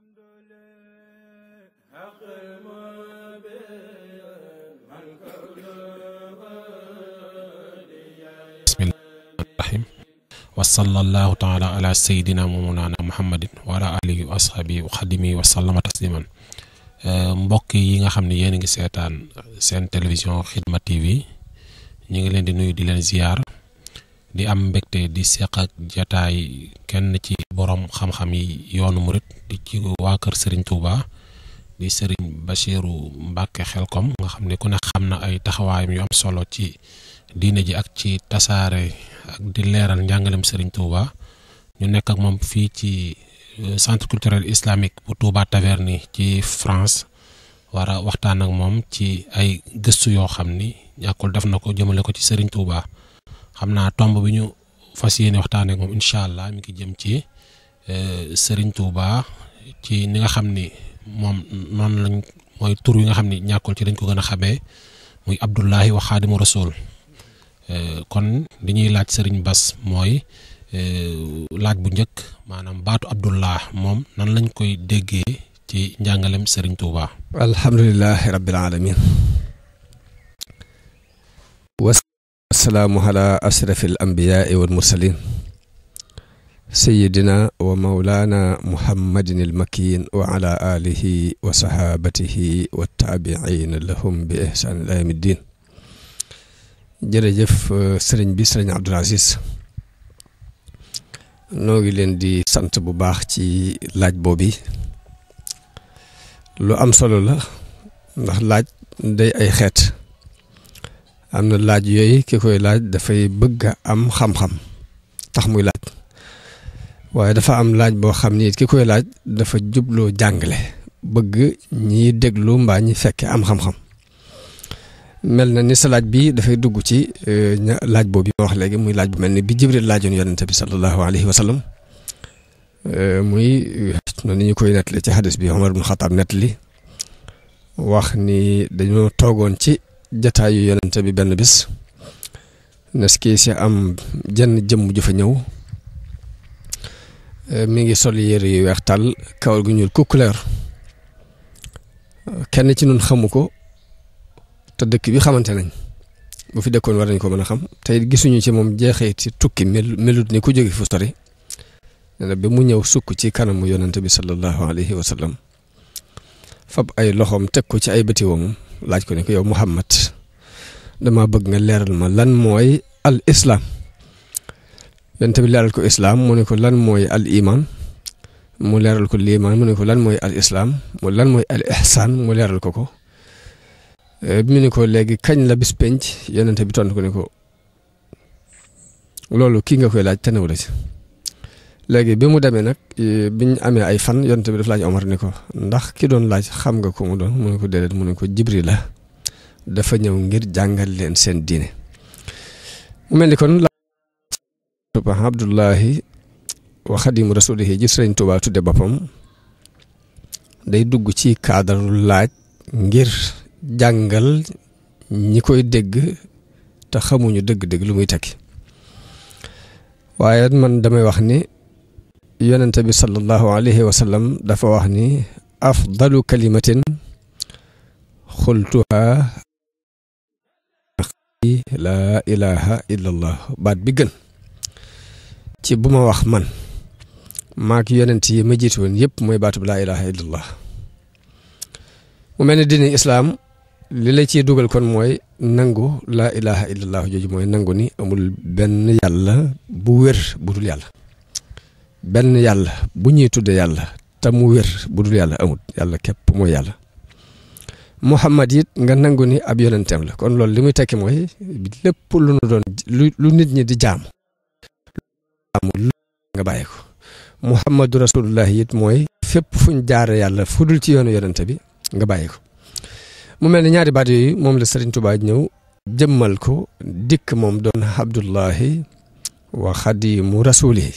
bismillahirrahmanirrahim wa sallallahu taala ala sayidina wa mawlana muhammadin wa ala alihi wa ashabihi wa xadimi wa sallama tasliman mbokk yi nga xam ne yéen a ngi seetaan seen télévision Xidma TV ñu ngi leen di nuyu di leen ziyaar di am mbégte di seq ak jataay kenn ci borom xam-xam yi yoonu murit di ci waa kër Serigne Touba di Serigne Bachiru Mbacke Xelkom nga xam ne ku ne xam na ay taxawaayam yu am solo ci diine ji ak ci tasaare ak di leeral njàngalem Serigne Touba ñu nekk ak moom fii ci centre culturel islamique bu Touba Taverny ci France war a waxtaan ak moom ci ay gëstu yoo xam ni ñàkkul def na ko jëmale ko ci Serigne Touba xam naa tomb bi ñu fas yéene waxtaan ak moom incha allah mi ngi jëm ci Serigne Touba ci ni nga xam ni moom noonu lañ mooy tur yi nga xam ni ñàkkul ci dañ ko gën a xamee muy Abdullahi wa Xaadimu Rasul kon li ñuy laaj Serigne Bass mooy laaj bu njëkk maanaam baatu Abdullah moom nan lañ koy déggee ci njàngalem Serigne Touba. alhamdulilahi rabbil alamin wasalaamu ala ashrafil anbiyaai wal mursalin sayidina wa maulana muhammadin il makin wa ala alihi wa sahabatihi wa taabiina lahum bi ihsan ila yawmi ddin jërëjëf sëriñ bi sëriñ Abdul Aziz noo ngi leen di sant bu baax ci laaj boobi lu am solo la ndax laaj day ay xeet am na laaj yooyu ki koy laaj dafay bëgg a am xam-xam tax muy laaj waaye dafa am laaj boo xam ni ki koy laaj dafa jubloo jàngale bëgg ñiy déglu mbaa ñi fekke am xam-xam mel na ni sa laaj bi dafay dugg ci laaj boobu ma wax léegi muy laaj bu mel ni bi Jibril laajoon yonente bi sallallahu alayhi wa sallam muy noonu ñu koy nettali ci xadis bi Omar ibn Xataab nettali wax ni dañoo toogoon ci jataayu yonente bi benn bis nes kii si am jenn jëmm ju fa ñëw mi ngi sol yére yu weex tàll kawar gu ñuul kukkuleer kenn ci nun xamu ko te dëkk bi xamante nañ bu fi dëkkoon war nañ ko mën a xam te gisuñu ci moom jeexee ci tukki mel melut ni ku jóge fu sori nee na bi mu ñëw sukk ci kanamu yonante bi sallallahu alayhi wa sallam fab ay loxoom teg ko ci ay bëti woomam laaj ko ne ko yow Muhammad dama bëgg nga leeral ma lan mooy al islaam yonante bi leeral ko islaam mu ne ko lan mooy al iman mu leeral ko liimaan mu ne ko lan mooy al islaam mu lan mooy al ihsaan mu leeral ko ko bi mu ne ko léegi kañ la bis penc yonente bi tontu ko ne ko loolu kii nga koy laaj te new la ci léegi bi mu demee nag biñ amee ay fan yonente bi daf laaj Omar ne ko ndax ki doon laaj xam nga ko mu doon mu ne ko déedéet mu ne ko Jibril la dafa ñëw ngir jàngal leen seen diine mu mel ni kon la Abdullahi wa xadimu rasulihi ji Sëriñ Tuubaa tudde boppam day dugg ci cadre laaj ngir jàngal ñi koy dégg te xamuñu dëgg-dëgg lu muy tekki waaye man damay wax ni yonente bi sallallahu alayhi wa sallam dafa wax ni afdalu kalimatin xultuha laa ilaha illa allah baat bi gën ci bu ma wax man maak yonent yi ma jiitu woon yëpp mooy baatu bi laa ilaha illa allah mu mel ni diine islaam li la ciy dugal kon mooy nangu laa ilaha illallah jooju mooy nangu ni amul benn yàlla bu wér bu dul yàlla benn yàlla bu ñuy tudde yàlla te mu wér bu dul yàlla amul yàlla képp mooy yàlla muhammad it nga nangu ni ab yonenteem la kon loolu li muy tekki mooy lépp lu nu doon lu nit ñi di jaam amul nga bàyyi ko muhammadu rasulullah it mooy fépp fuñ jaare yàlla fu dul ci yoonu yonente bi nga bàyyi ko mu mel ni ñaari baat yooyu moom la Serigne Touba ñëw jëmmal ko dikk moom doon Abdullahi wa xadimu rasulihi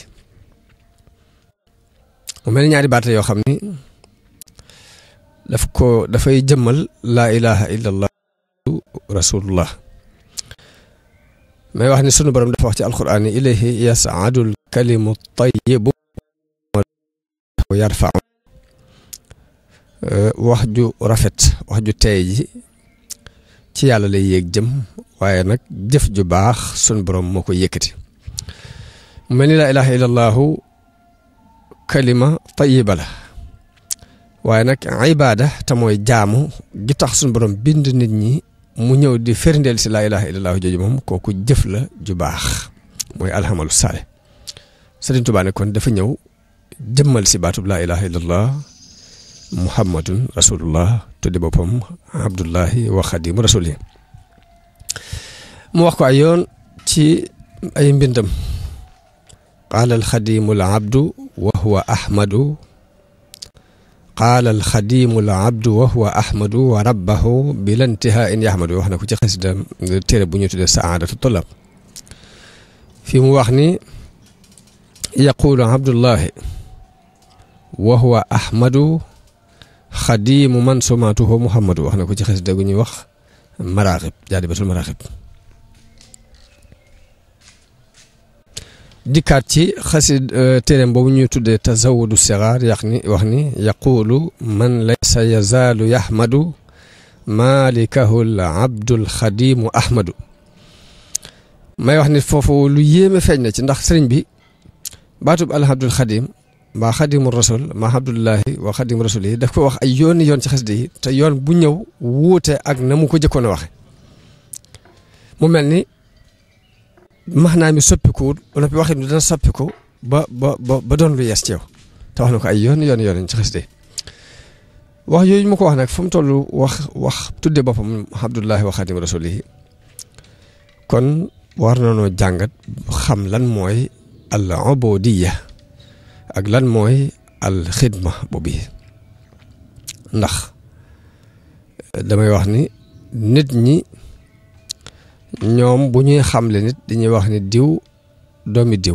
mu mel ni ñaari baat yoo xam ni daf ko dafay jëmmal laa ilaha illallah rasulullah may wax ni sunu borom dafa wax ci alquran ni ilayhi yasaadul kalimu tayibu wa yarfau wax ju rafet wax ju teey ji ci yàlla lay yéeg jëm waaye nag jëf ju baax sun borom moo ko yëkkati mu mel ni laa ilaha illallahu kalima tayiba la waaye nag ibaada te mooy jaamu gi tax sun borom bind nit ñi mu ñëw di ferndeel si laa ilaha illallahu jooju moom kooku jëf la ju baax mooy alhamalu saale Sëriñ Tuubaa ne kon dafa ñëw jëmmal si baatub laa ilaha illallah muhammadun rasulullah tuddi boppam abdullahi wa xadimu rasuli mu wax ko ay yoon ci ay mbindam qaala alxadimu al abdu wa huwa ahmadu qaala alxadimu al abdu wa huwa ahmadu wa rabbahu bila intihaa in yahmadu wax na ko ci xasida téere bu ñu tuddee saadatu tulab fi mu wax ni yaqulu abdullahi wa huwa ahmadu xadimu man sumaatuhu muhammadu wax na ko ci xasida gu ñuy wax maraaxib jaadibatul maraaxib dikkaat ci xasid téeréem boobu ñuy tuddee tazawudu sigaar yax ni wax ni yaqulu man laysa yazaalu yaxmadu malikahu l abdul xadimu ahmadu may wax ni foofu lu yéeme feeñ na ci ndax sëriñ bi baatub alhabdul xadim mbaa xadimu rasul mbaa abdullahi wa xadimu rasul yi daf ko wax ay yooni yoon ci xasida yi te yoon bu ñëw wuute ak na mu ko jëkkoon a waxe mu mel ni maanaam mi soppikuwul wala bi waxit dana soppiku ba ba ba ba doon lu yees ci yow te wax na ko ay yoon yoon yoon ci xasida wax yooyu mu ko wax nag fu mu toll wax wax tudde boppam abdullahi wa xadimu rasul yi kon war nañoo jàngat xam lan mooy al ubudiyya ak lan mooy al xidma boobu ndax damay wax ni nit ñi ñoom bu ñuy xamle nit dañuy wax ni diw doomi diw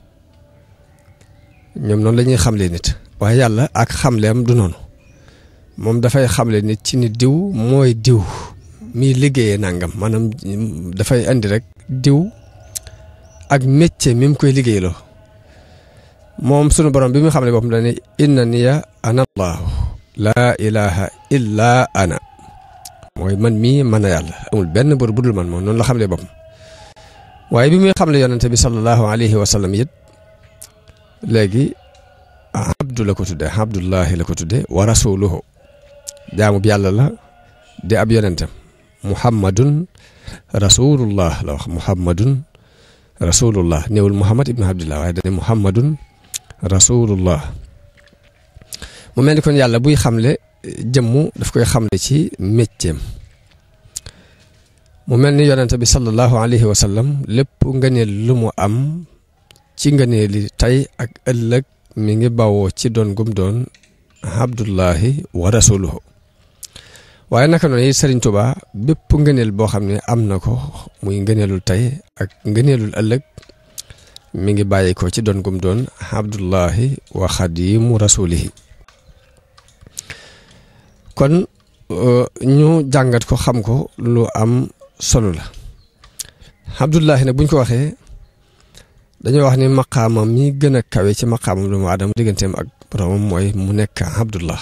ñoom noonu la ñuy xamle nit waaye yàlla ak xamleem du noonu moom dafay xamle nit ci ni diw mooy diw miy liggéeyee nangam maanaam dafay andi rek diw ak métier mi mu koy liggéeyloo moom sunu borom bi mu xam ne boppam dañ ne inna niya ana allahu laa ilaha illa ana mooy man mii mën a yàlla amul benn bor bu dul man moom noonu la xam ne boppam waaye bi muy xam ne yonente bi sallallahu alayhi wa sallam it léegi abdu la ko tudde abdullahi la ko tudde wa rasuluhu jaamu bi yàlla la di ab yonentam muhammadun rasulullah la wax muhammadun rasulullah néewul muhammad ibnu abdillah waaye dane muhammadun rasulullah mu mel ni kon yàlla buy xamle jëmmu daf koy xamle ci mécceem mu mel ni yonente bi sallallahu alayhi wa sallam lépp ngëneel lu mu am ci ngëneeli tey ak ëllëg mi ngi bawoo ci doon gum doon abdullahi wa rasuluhu waaye naka noonu yi Sëriñ Tuubaa bépp ngëneel boo xam ne am na ko muy ngëneelul tey ak ngëneelul ëllëg mi ngi bàyyi ko ci doon gum doon abdullahi wa xadimu rasulihi kon ñu jàngat ko xam ko lu am solo la abdullahi nag buñ ko waxee dañoo wax ni maqaamam mi gën a kawe ci maqaamam doomu aadama digganteem ak boromam mooy mu nekk abdullah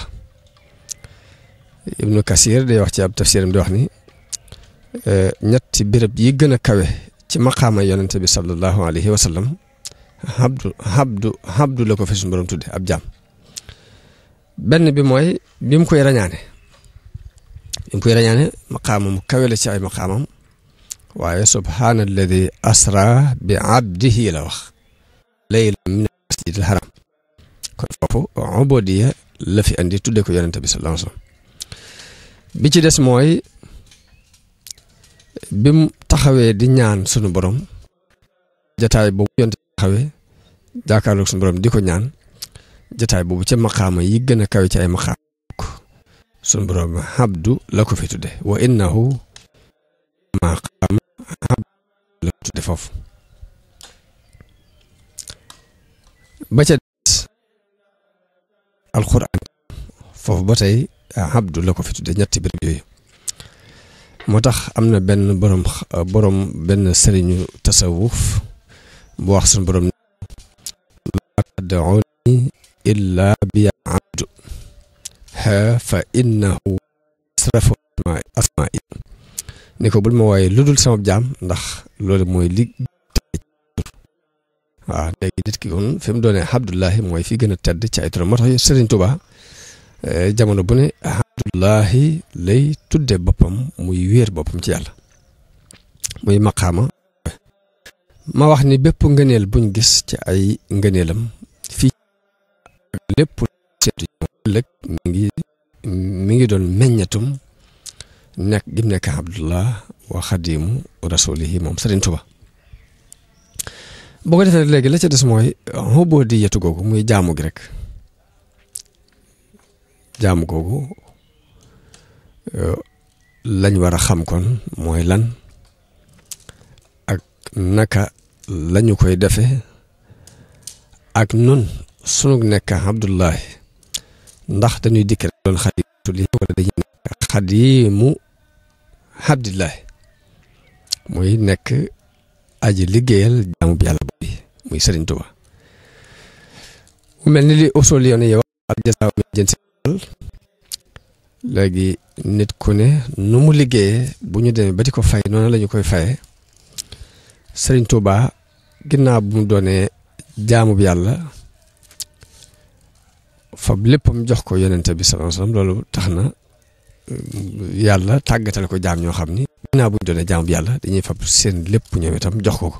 ibnu kasir day wax ci ab tafsiram di wax ni ñetti béréb yi gën a kawe ci maqaama yonente bi sallallahu alayhi wa sallam habdu habdu habdu la ko fi suñu borom tudde ab jaam benn bi mooy bi mu koy rañaane bi mu koy rañaane maqaama mu kawe la ci ay maqaamam waaye subhaana alladi asra bi abdihi la wax layla min masjid al haram kon foofu ubodiya la fi andi tudde ko yonente bi sallallahu alayhi wa sallam bi ci des mooy bi mu taxawee di ñaan sunu borom jataay boobu yonte taxawee jàkkaarloog sunu borom di ko ñaan jataay boobu ca maqaama yi gën a kawe ci ay maqaama sunu borom habdu la ko fi tudde wa innahu maqaama habdu la ko tudde foofu ba ca des alquran foofu ba tey abdu la ko fi tudde ñetti béréb yooyu moo tax am na benn borom borom benn sëriñu tasawuf bu wax suñu borom laa tad'uni illa bi abdu ha fa innahu asrafu asmaai ni ko bul ma wooye lu dul sama jaam ndax loolu mooy li waaw léegi nit ki kon fi mu doonee Abdullahi mooy fi gën a tedd ci ay turam moo tax Sëriñ Tuba jamono bu ne Abdullahi lay tudde boppam muy wéer boppam ci yàlla muy maqaama ma wax ni bépp ngëneel buñ gis ci ay ngëneelam fii lépp seetu ëllëg mi ngi mi ngi doon meññatum nekk gim nekk Abdullah wa xadimu rasulihi moom Sëriñ Tuba boo ko defee léegi la ca des mooy xoboo di yetu googu muy jaamu gi rek jaamu googu lañ war a xam kon mooy lan ak naka lañu koy defe ak nun sunu nekk Abdullahi ndax dañuy dikk rek doon xaditu li wala dañuy nekk xadimu Abdillahi muy nekk aji liggéeyal jaamu bi yàlla boobu muy Sëriñ Tuba mu mel ni li usul yoon yi wax al jasaaw min jinsi léegi nit ku ne nu mu liggéeyee bu ñu demee ba di ko fay noonu la ñu koy fayee Sëriñ Tuba ginnaaw bu mu doonee jaamu bi yàlla fab léppam jox ko yonente bi sallallahu alayhi wasallam loolu tax na yàlla tàggatal ko jaam ñoo xam ni ginnaaw bu ñu doonee jaam bi yàlla dañuy fab seen lépp ñëw itam jox ko ko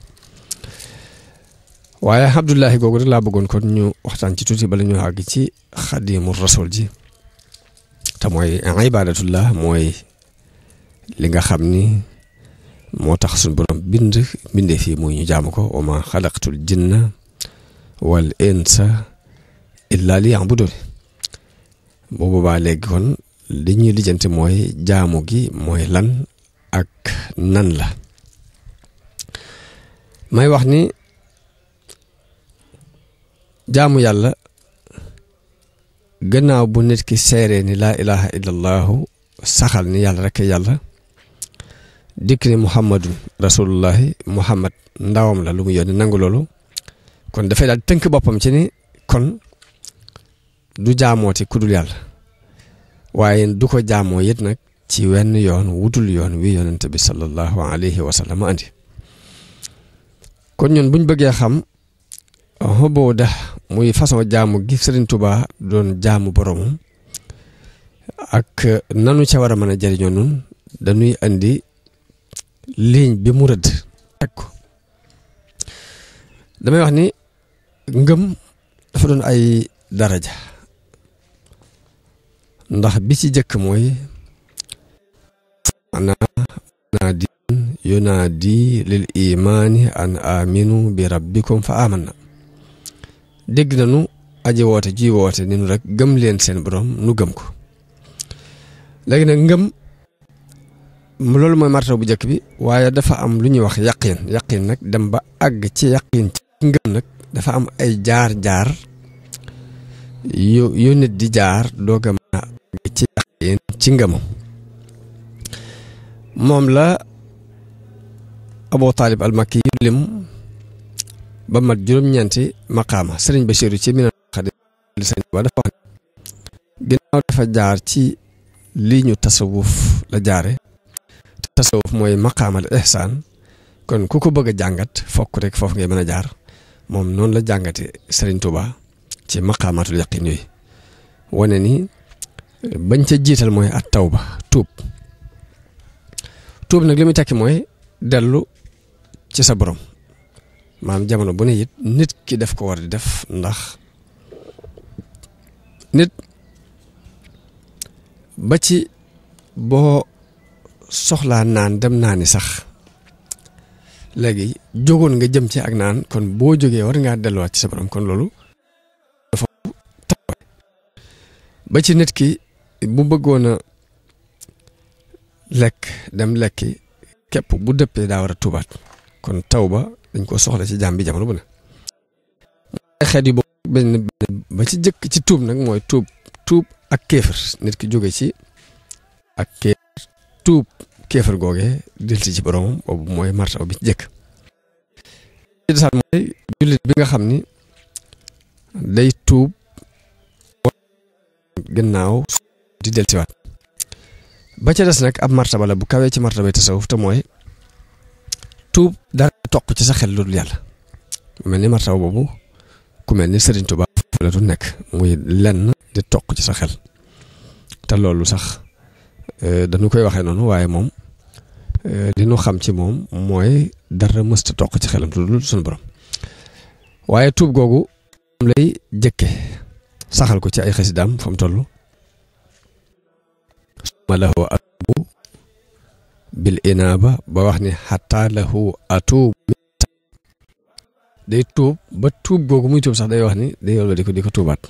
waaye Abdullahi googu rek laa bëggoon kon ñu waxtaan ci tuuti bala ñu àgg ci xadimu rasul ji te mooy ibadatullah mooy li nga xam ni moo tax suñu borom bind bindee fii muy ñu jaamu ko wa ma xalaqtul jinna wal insa illa li ya'budun bu boobaa léegi kon li ñuy lijjanti mooy jaamu gi mooy lan ak nan la may wax ni jaamu yàlla gannaaw bu nit ki seeree ni laa ilaha illallahu saxal ni yàlla rek yàlla dikk ni muhammadun rasulullahi muhammad ndawam la lu mu yónni nangu loolu kon dafay daal tënk boppam ci ni kon du jaamooti kudul yàlla waaye du ko jaamoo it nag ci wenn yoon wutul yoon wi yonente bi sallallahu alayhi wa sallam andi kon ñun buñ bëggee xam xoboo da muy façon jaamu gi Sëriñ Tuba doon jaamu boromam ak nanu ca war a mën a jëriñoo nun dañuy andi ligne bi mu rëdd teg ko damay wax ni ngëm dafa doon ay daraja ndax bi ci jëkk mooy ana naadi yunaadi lil imaani an aminu bi rabbikum fa amanna dégg nañu aji woote ji woote ni nu rek gëm leen seen borom nu gëm ko léegi nag ngëm loolu mooy martaba bu njëkk bi waaye dafa am lu ñuy wax yaqin yaqin nag dem ba àgg ci yaqin ci ngëm nag dafa am ay jaar-jaar yu yu nit di jaar doog a mën a àgg ci yaqin ci ngëmam moom la Abu Taalib al-Makki yu lim ba mat juróom-ñeenti maqaama sëriñ Basiiru ci mina xadi li sëriñ ba dafa wax ginnaaw dafa jaar ci lii ñu tasawuf la jaare tasawuf mooy maqaamal ihsaan kon ku ko bëgg a jàngat fokk rek foofu ngay mën a jaar moom noonu la jàngate sëriñ Tuuba ci maqaamatul yaqin yooyu wane ni bañ ca jiital mooy at tawba tuub tuub nag li muy tekki mooy dellu ci sa borom maam jamono bu ne it nit ki def ko war di def ndax nit ba ci boo soxlaa naan dem naani sax léegi jógoon nga jëm ci ak naan kon boo jógee war ngaa delluwaat ci sa borom kon loolu dafa taxawaay ba ci nit ki bu bëggoon a lekk dem lekki képp bu dëppee daa war a tuubaat kon taw ba dañ ko soxla ci jaam bi jamono bu ne xeet yi boobu benn ba ci jëkk ci tuub nag mooy tuub tuub ak kéefër nit ki jóge ci ak kéefër tuub kéefër googee delsi ci boromam boobu mooy martaba bi ci jëkk ci desaat mooy jullit bi nga xam ni day tuub gannaaw di dellusiwaat ba ca des nag ab martaba la bu kawee ci martabay tasawuf te mooy tuub dara toq ci sa xel lu dul yàlla mu mel ni martaba boobu ku mel ni Serigne Touba la du nekk muy lenn di toq ci sa xel te loolu sax dañu koy waxee noonu waaye moom li nu xam ci moom mooy dara mësta toq ci xelam lu dul suñu borom waaye tuub googu moom lay jëkke saxal ko ci ay xasidaam fa mu toll suma lahu atubu bil inaaba ba wax ni xataa lahu atuub day tuub ba tuub googu muy tuub sax day wax ni day yolla di ko di ko tuubaat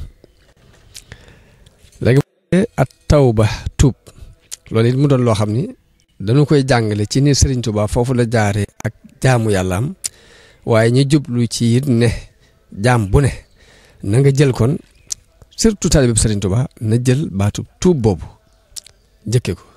léegi at tawba tuub loolu it mu doon loo xam ni dañu koy jàngale ci ni Serigne Touba foofu la jaaree ak jaamu yàlla am waaye ñu jublu ci it ne jaam bu ne na nga jël kon surtout taalibe bi Serigne Touba na jël baatu tuub boobu jëkke ko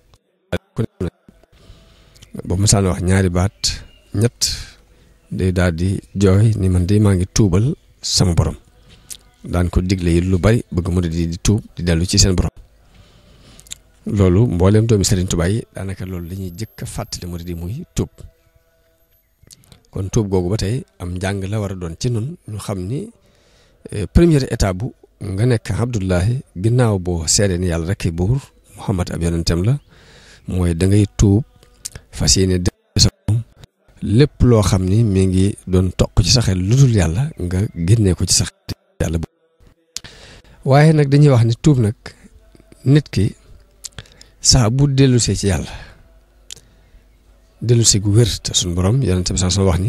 boobu masaan wax ñaari baat ñett day daal di jooy ni man de maa ngi tuubal sama borom daan ko digle yi lu bari bëgg mu di di tuub di dellu ci seen borom loolu mbooleem doomi Serigne Touba yi daanaka loolu la ñuy jëkk a fàttali mu di muy tuub kon tuub googu ba tey am njàng la war a doon ci nun ñu xam ni première étape bu nga nekk Abdullahi ginnaaw boo seedee ni yàlla rek buur Muhammad ab yonentam la mooy da ngay tuub fas yéene sa moom lépp loo xam ni mi ngi doon toq ci sa xel lu dul yàlla nga génnee ko ci sa xel yàlla bu waaye nag dañuy wax ni tuub nag nit ki saa bu dellusee ci yàlla dellusee gu wér te suñu borom yonent bi sax wax ni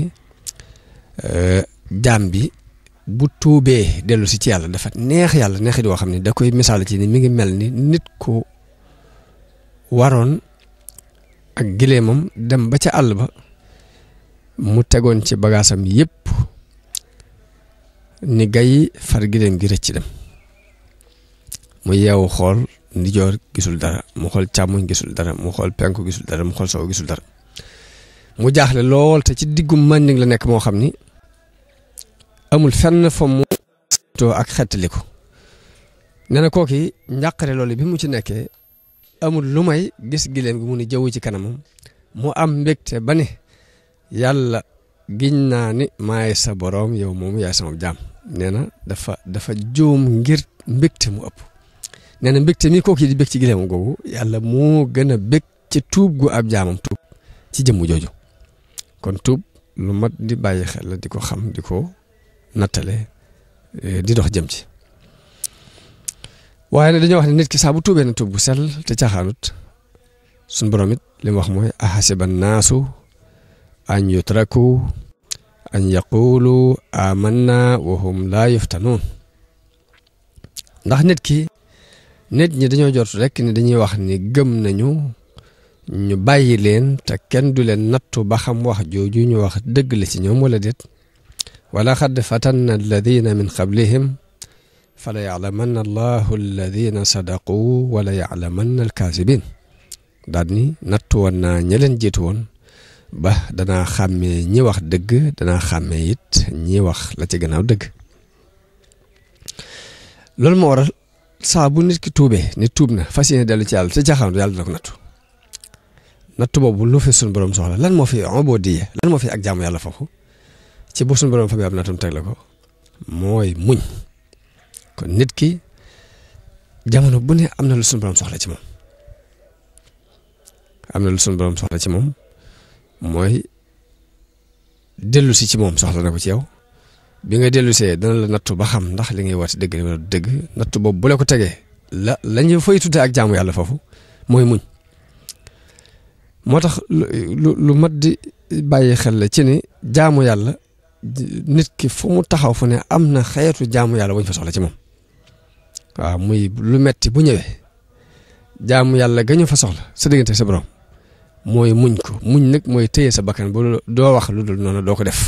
jaam bi bu tuubee dellusi ci yàlla dafa neex yàlla neexi di woo xam ne da koy misaal ci ni mi ngi mel ni nit ko waroon ak gileemam dem ba ca àll ba mu tegoon ci bagaasam yépp ni gay far gileem gi rëcc dem mu yeewu xool ndijoor gisul dara mu xool càmmoñ gisul dara mu xool penku gisul dara mu xool sow gisul dara mu jaaxle lool te ci diggum mànding la nekk moo xam ni amul fenn fa mu too ak xettali ko nee na kooki njàqare loolu bi mu ci nekkee amul lu may gis gileem gi mu ni jaww ci kanamam mu am mbégte ba ne yàlla giñ naa ni maay sa boroom yow moomu yaay sama jaam nee na dafa dafa juum ngir mbégte mu ëpp nee na mbégte mi kooki di bég ci gileemam googu yàlla moo gën a bég ci tuub gu ab jaamam tuub ci jëmm jooju kon tuub lu mat di bàyyi xel la di ko xam di ko nattale di dox jëm ci waaye nag dañoo wax ne nit ki saa bu tuubee na tuub bu sell te caaxaanut suñ borom it li mu wax mooy ahasiba naasu an yutraku an yaqulu amanna wa hum laa yuftanuun ndax nit ki nit ñi dañoo jot rekk ni dañuy wax ni gëm nañu ñu bàyyi leen te kenn du leen nattu ba xam wax jooju ñu wax dëgg la ci ñoom wala déet wala xad fatanna alladina min qablihim fala yaclamanna allahu alladina sadaqu wala yaclamanna alkaasibin daal ni nattu woon naa ña leen jiitu woon ba danaa xàmmee ñi wax dëgg danaa xàmmee it ñi wax la ci gannaaw dëgg loolu moo waral saa bu nit ki tuubee nit tuub na fas yéene dellu ci yàlla te jaaxaandu yàlla dina ko nattu nattu boobu lu fi suñu borom soxla lan moo fi ubudiyya lan moo fi ak jaamu yàlla foofu ci bu suñu borom fa bi am nattum teg la ko mooy muñ kon nit ki jamono bu ne am na lu suñu borom soxla ci moom am na lu suñu borom soxla ci moom mooy dellu si ci moom soxla na ko ci yow bi nga dellu see dana la nattu ba xam ndax li ngay woote dëgg la wala dëgg nattu boobu bu la ko tegee la la ñu fay tuddee ak jaamu yàlla foofu mooy muñ moo tax lu lu mat di bàyyi xel la ci ni jaamu yàlla nit ki fu mu taxaw fu ne am na xeetu jaamu yàlla wuñ fa soxla ci moom waaw muy lu metti bu ñëwee jaamu yàlla gañu fa soxla sa diggante sa borom mooy muñ ko muñ nag mooy téye sa bakkan bu doo wax lu dul noonu doo ko def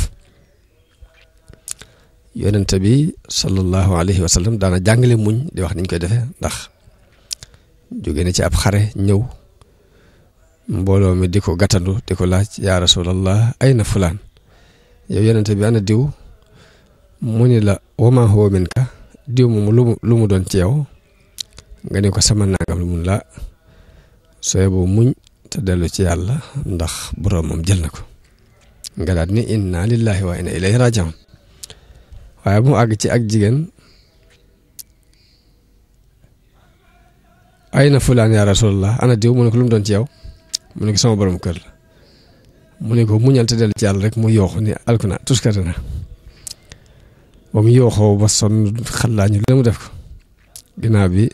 yonent bi sallallahu alayhi wa sallam daana jàngale muñ di wax niñ koy defee ndax jóge na ci ab xare ñëw mbooloo mi di ko gàttandu di ko laaj yaa rasulallah ay na fulaan yow yonent bi ana diw mu ni la wama huwa minka diw moom lu mu lu mu doon ci yow nga ne ko sama nangam la mun la sooy boo muñ te dellu ci yàlla ndax boroomam jël na ko nga daal ni inna lillahi wa inna ilayhi rajiun waaye bu mu àgg ci ak jigéen ay na fulaan yaa rasulallah ana diw mu ne ko lu mu doon ci yow mu ne ko sama borom kër la mu ne ko muñal te dellu ci yàlla rek mu yooxu ni alkuna tuskate na ba mu yooxoo ba sonn xallaa ñu la mu def ko ginnaaw bi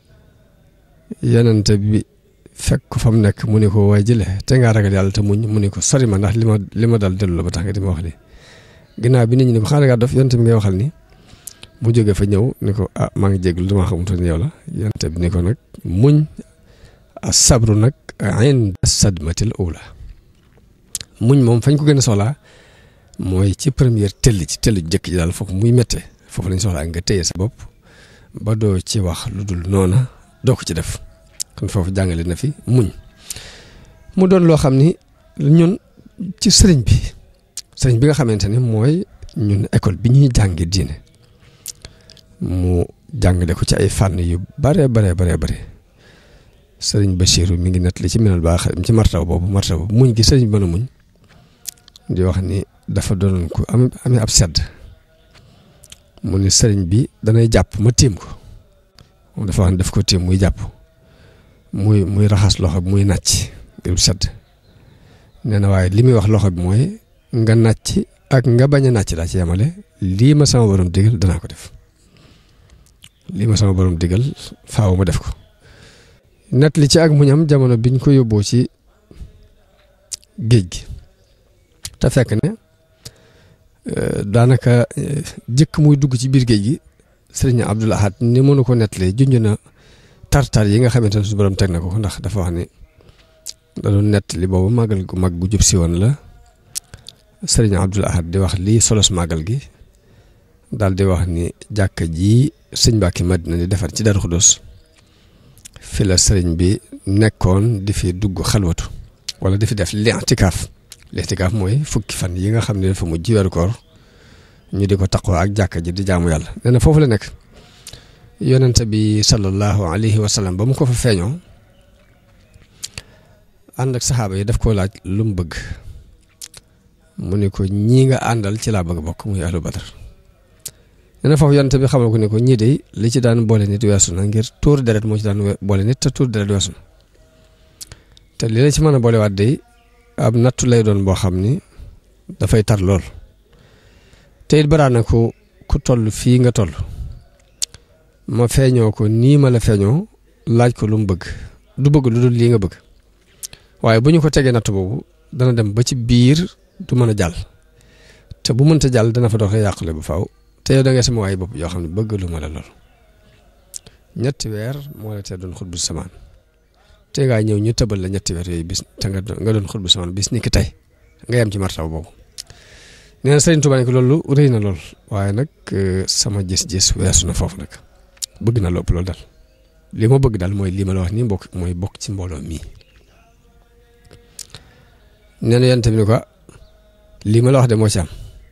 yenente bi fekk ko fa mu nekk mu ne ko waaye jële te ngaa ragal yàlla te muñ mu ne ko sori ma ndax li ma li ma dal dellu la ba tax nga di ma wax li ginnaaw bi nit ñi ne ko xanaa ngaa dof yonente bi ngay waxal ni mu jógee fa ñëw ni ko ah maa ngi jégalu damaa xamutoon yow la yonente bi ni ko nag muñ a sabru nag inda sadmatil ula muñ moom fañ ko gën a soxlaa mooy ci première tëll ci tëll jëkk ji daal foofu muy méttee foofu lañ soxlaa nga téye sa bopp ba doo ci wax lu dul noona doo ko ci def kon foofu jàngale na fi muñ mu doon loo xam ni ñun ci sëriñ bi sëriñ bi nga xamante ne mooy ñun école bi ñuy jànge diine mu jàngale ko ci ay fànn yu bare bare bare bare sëriñ Bachiru mi ngi nettali ci minal baax ci martaw boobu martaw boobu muñ gi sëriñ bi mën a muñ di wax ni dafa doonoon ku am amee ab sedd mu ni sëriñ bi danay jàpp ma tiim ko moom dafa wax ni daf ko tiim muy jàpp muy muy raxas loxo bi muy nàcc ngir sedd nee na waaye li muy wax loxo bi mooy nga nàcc ak nga bañ a nàcc daa ci yemale lii ma sama borom digal danaa ko def lii ma sama borom digal faaw ma def ko nett li ci ak muñam jamono biñ ko yóbboo ci géej gi te fekk ne daanaka jëkk muy dugg ci biir géej gi sëriñ Abdul Ahad ni mënu ko nettalee junj na tartar yi nga xamante ne su borom teg na ko ndax dafa wax ni da doon nettali boobu màggal gu mag gu jub si woon la sëriñ Abdul Ahad di wax lii solos màggal gi daal di wax ni jàkka ji sëñ Mbàkke Madina di defar ci Darou Khoudoss fi la sëriñ bi nekkoon di fi dugg xalwatu wala di fi def li'tikaaf li'tikaaf mooy fukki fan yi nga xam ne dafa mujj weeru koor ñu di ko taqoo ak jàkka ji di jaamu yàlla nee na foofu la nekk yonente bi sallallahu alayhi wa sallam ba mu ko fa feeñoo ànd ak saxaaba yi daf koo laaj lu mu bëgg mu ne ko ñii nga àndal ci laa bëgg bokk muy ahlu badar nee na foofu yonente bi xamal ko ne ko ñii de li ci daan boole nit weesu na ngir tuur deret moo ci daan boole nit te tuur deret weesu na te li la ci mën a boolewaat de ab nattu lay doon boo xam ni dafay tar lool te it baraa na ku ku toll fii nga toll ma feeñoo ko nii ma la feeñoo laaj ko lu mu bëgg du bëgg lu dul lii nga bëgg waaye bu ñu ko tegee natt boobu dana dem ba ci biir du mën a jàll te bu mënta jàll dana fa doxee yàqule bu faaw te yow da ngay sama waay bopp yoo xam ne bëgg lu ma la lool ñetti weer moo la tee doon xutbu samaan te ngaa ñëw ñu tëbal la ñetti weer yooyu bis te nga nga doon xutbu samaan bis ni ki tey nga yem ci martaw boobu nee na Sëriñ Tuubaa ne ko loolu rëy na lool waaye nag sama gis-gis weesu na foofu nag bëgg na lopp loolu daal li ma bëgg daal mooy lii ma la wax nii mbokk mooy bokk ci mbooloo mii nee na yonent bi ni ko lii ma la wax de moo ci am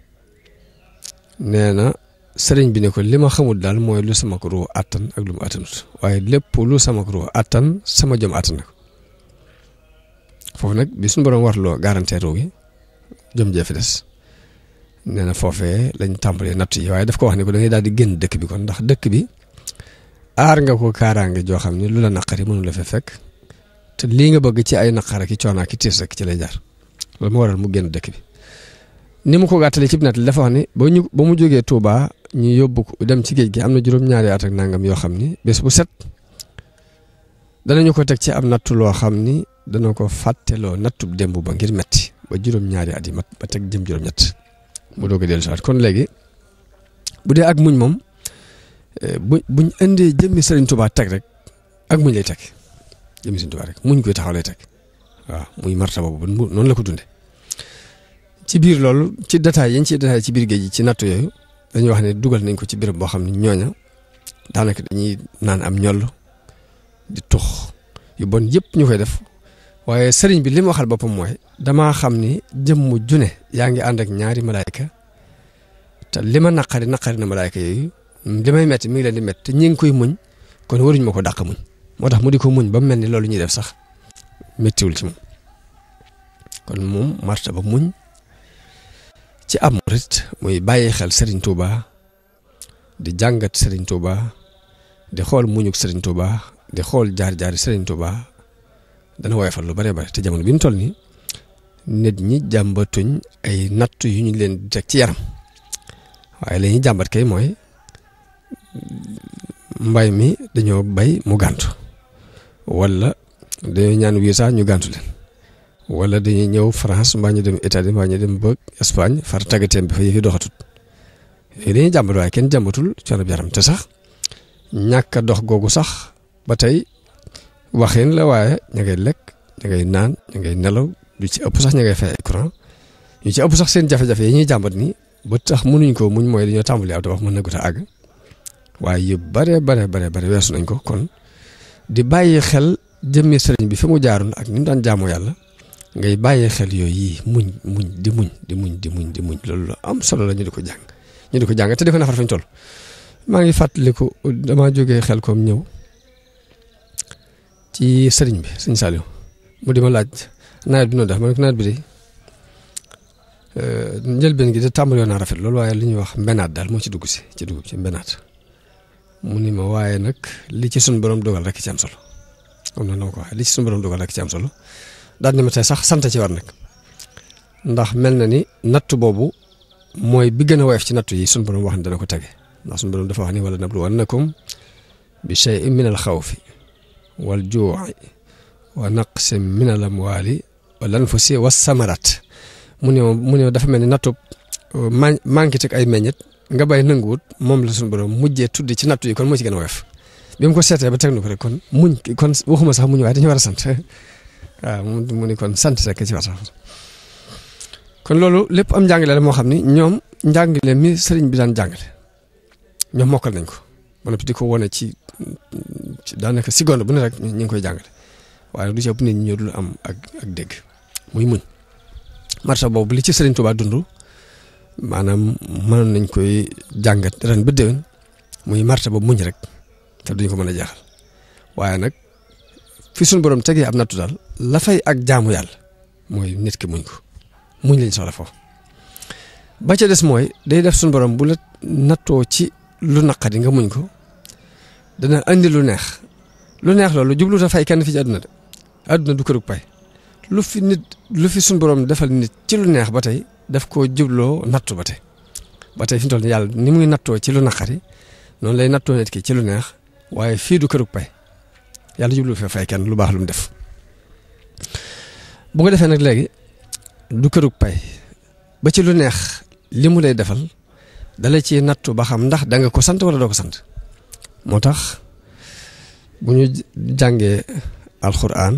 nee na sëriñ bi ne ko li ma xamul daal mooy lu sama ko ruux attan ak lu mu attanut waaye lépp lu sama ko ruux attan sama jom attan na ko foofu nag bi suñu borom warloo garanteer ruux gi jom jee fi des nee na foofee lañ tàmbalee natt yi waaye daf ko wax ne ko da ngay daal di génn dëkk bi kon ndax dëkk bi aar nga ko kaaraange joo xam ne lu la naqari mënu la fa fekk te lii nga bëgg ci ay naqara ki coonaa ki tiis rek ci lay jaar loolu moo waral mu génn dëkk bi ni mu ko gàttalee ci net li dafa wax ni ba ñu ba mu jógee Touba ñu yóbbu ko dem ci géej gi am na juróom-ñaari at ak nangam yoo xam ni bés bu set danañu ko teg ci am nattu loo xam ni dana ko fàtteloo nattub démb ba ngir metti ba juróom-ñaari at yi mat ba teg jëm juróom-ñett mu doog a dellu si waat kon léegi bu dee ak muñ moom bu buñ indee jëmmi Sëriñ Touba teg rek ak muñ lay teg jëmmi Sëriñ Touba rek muñ koy taxaw lay teg waaw muy marta boobu noonu la ko dunde ci biir loolu ci détail yi ñu ciy détail ci biir géej gi ci nattu yooyu dañuy wax ne dugal nañ ko ci béréb boo xam ne ñooña daanaka dañuy naan am ñoll di tux yu bon yëpp ñu koy def waaye sëriñ bi li mu waxal boppam mooy damaa xam ni jëmm june yaa ngi ànd ak ñaari malaayka te li ma naqari naqari na malaayka yooyu li may metti mi ngi leen di metti te ñi ngi koy muñ kon waruñu ma ko dàq muñ moo tax mu di ko muñ ba mu mel ni loolu ñuy def sax méttiwul ci moom kon moom martaba muñ ci am murit muy bàyyi xel Serigne Touba di jàngat Serigne Touba di xool muñuk Serigne Touba di xool jaar-jaari Serigne Touba dana woyofal lu bare bare te jamono bi ñu toll nii nit ñi jàmbatuñ ay natt yu ñu leen di teg ci yaram waaye la ñuy jàmbat kay mooy mbay mi dañoo bay mu gàntu wala dañoo ñaan visa ñu gàntu leen wala dañuy ñëw France mbaa ñu dem Italie mbaa ñu dem ba Espagne far tàggateem bi fa yëfi doxatut yooyu dañuy jàmbat waaye kenn jàmbatul coono yaram te sax ñàkk a dox googu sax ba tey waxin la waaye ña ngay lekk ña ngay naan ña ngay nelaw lu ci ëpp sax ña ngay fay ay courant ñu ci ëpp sax seen jafe-jafe yi ñuy jàmbat ni ba tax mënuñ ko muñ mooy dañoo tàmbali aw wax mën na gut a àgg waaye yu bare bare bare bare weesu nañ ko kon di bàyyi xel jëmmi sëriñ bi fi mu jaaroon ak ni mu daan jaamoo yàlla ngay bàyyi xel yooyu yi muñ muñ di muñ di muñ di muñ di muñ loolu am solo la ñu di ko jàng ñu di ko jàng te defe naa far fañ toll maa ngi fàttaliku damaa jógee xel koom ñëw ci sëriñ bi sëñ Saliou mu di ma laaj nawet bi noonu def ma ne ko nawet bi de njëlbeen gi de tàmbali woon naa rafet loolu waaye li ñuy wax mbenaat daal moo ci dugg si ci dugub ci mbenaat mu ni ma waaye nag li ci suñu borom dogal rek ci am solo am na ko waxee li ci suñu borom dogal rek ci am solo daal ni ma tey sax sant ci war nag ndax mel na ni natt boobu mooy bi gën a woyof ci natt yi suñu borom wax ni dana ko tege ndax suñu borom dafa wax ni wala nabluwannakum bi shay'in min al xawfi wal juu'i wa naqsin min al amwaali wal anfusi was samarat mu ne mu ne dafa mel ni nattu man manqué teg ay meññet nga bay nanguwut moom la suñu borom mujjee tuddi ci nattu yi kon moo ci gën a woyof bi mu ko seetee ba teg na ko rek kon muñ kon waxuma sax muñ waaye dañu war a sant waaw mu ni kon sant rek ci war sax kon loolu lépp am njàngale la moo xam ni ñoom njàngale mi sëriñ bi daan jàngale ñoom mokkal nañ ko ba noppi di ko wane ci daanaka seconde bu ne rek ñu ngi koy jàngale waaye du ci ëpp nit ñi ñoo dul am ak ak dégg muy muñ marta boobu li ci sëriñ Tuubaa dund maanaam mënoon nañ koy jàngat ren ba déwén muy marta boobu muñ rek te duñ ko mën a jeexal waaye nag fi suñu borom tegee ab nattu daal la fay ak jaamu yàlla mooy nit ki muñ ko muñ lañ soxla foofu ba ca des mooy day def suñu borom bu la nattoo ci lu naqadi nga muñ ko dana andi lu neex lu neex loolu jublu ta fay kenn fi ci àdduna de àdduna du kërug pay lu fi nit lu fi suñu borom defal nit ci lu neex ba tey daf koo jubloo nattu ba tey ba tey fi mu toll nii yàlla ni muy nattoo ci lu naqari noonu lay nattoo nit ki ci lu neex waaye fii du kërug pay yàlla jublu fa fay kenn lu baax lu mu def bu ko defee nag léegi du kërug pay ba ci lu neex li mu lay defal dala ci nattu ba xam ndax da nga ko sant wala doo ko sant moo tax bu ñu jàngee alxuraan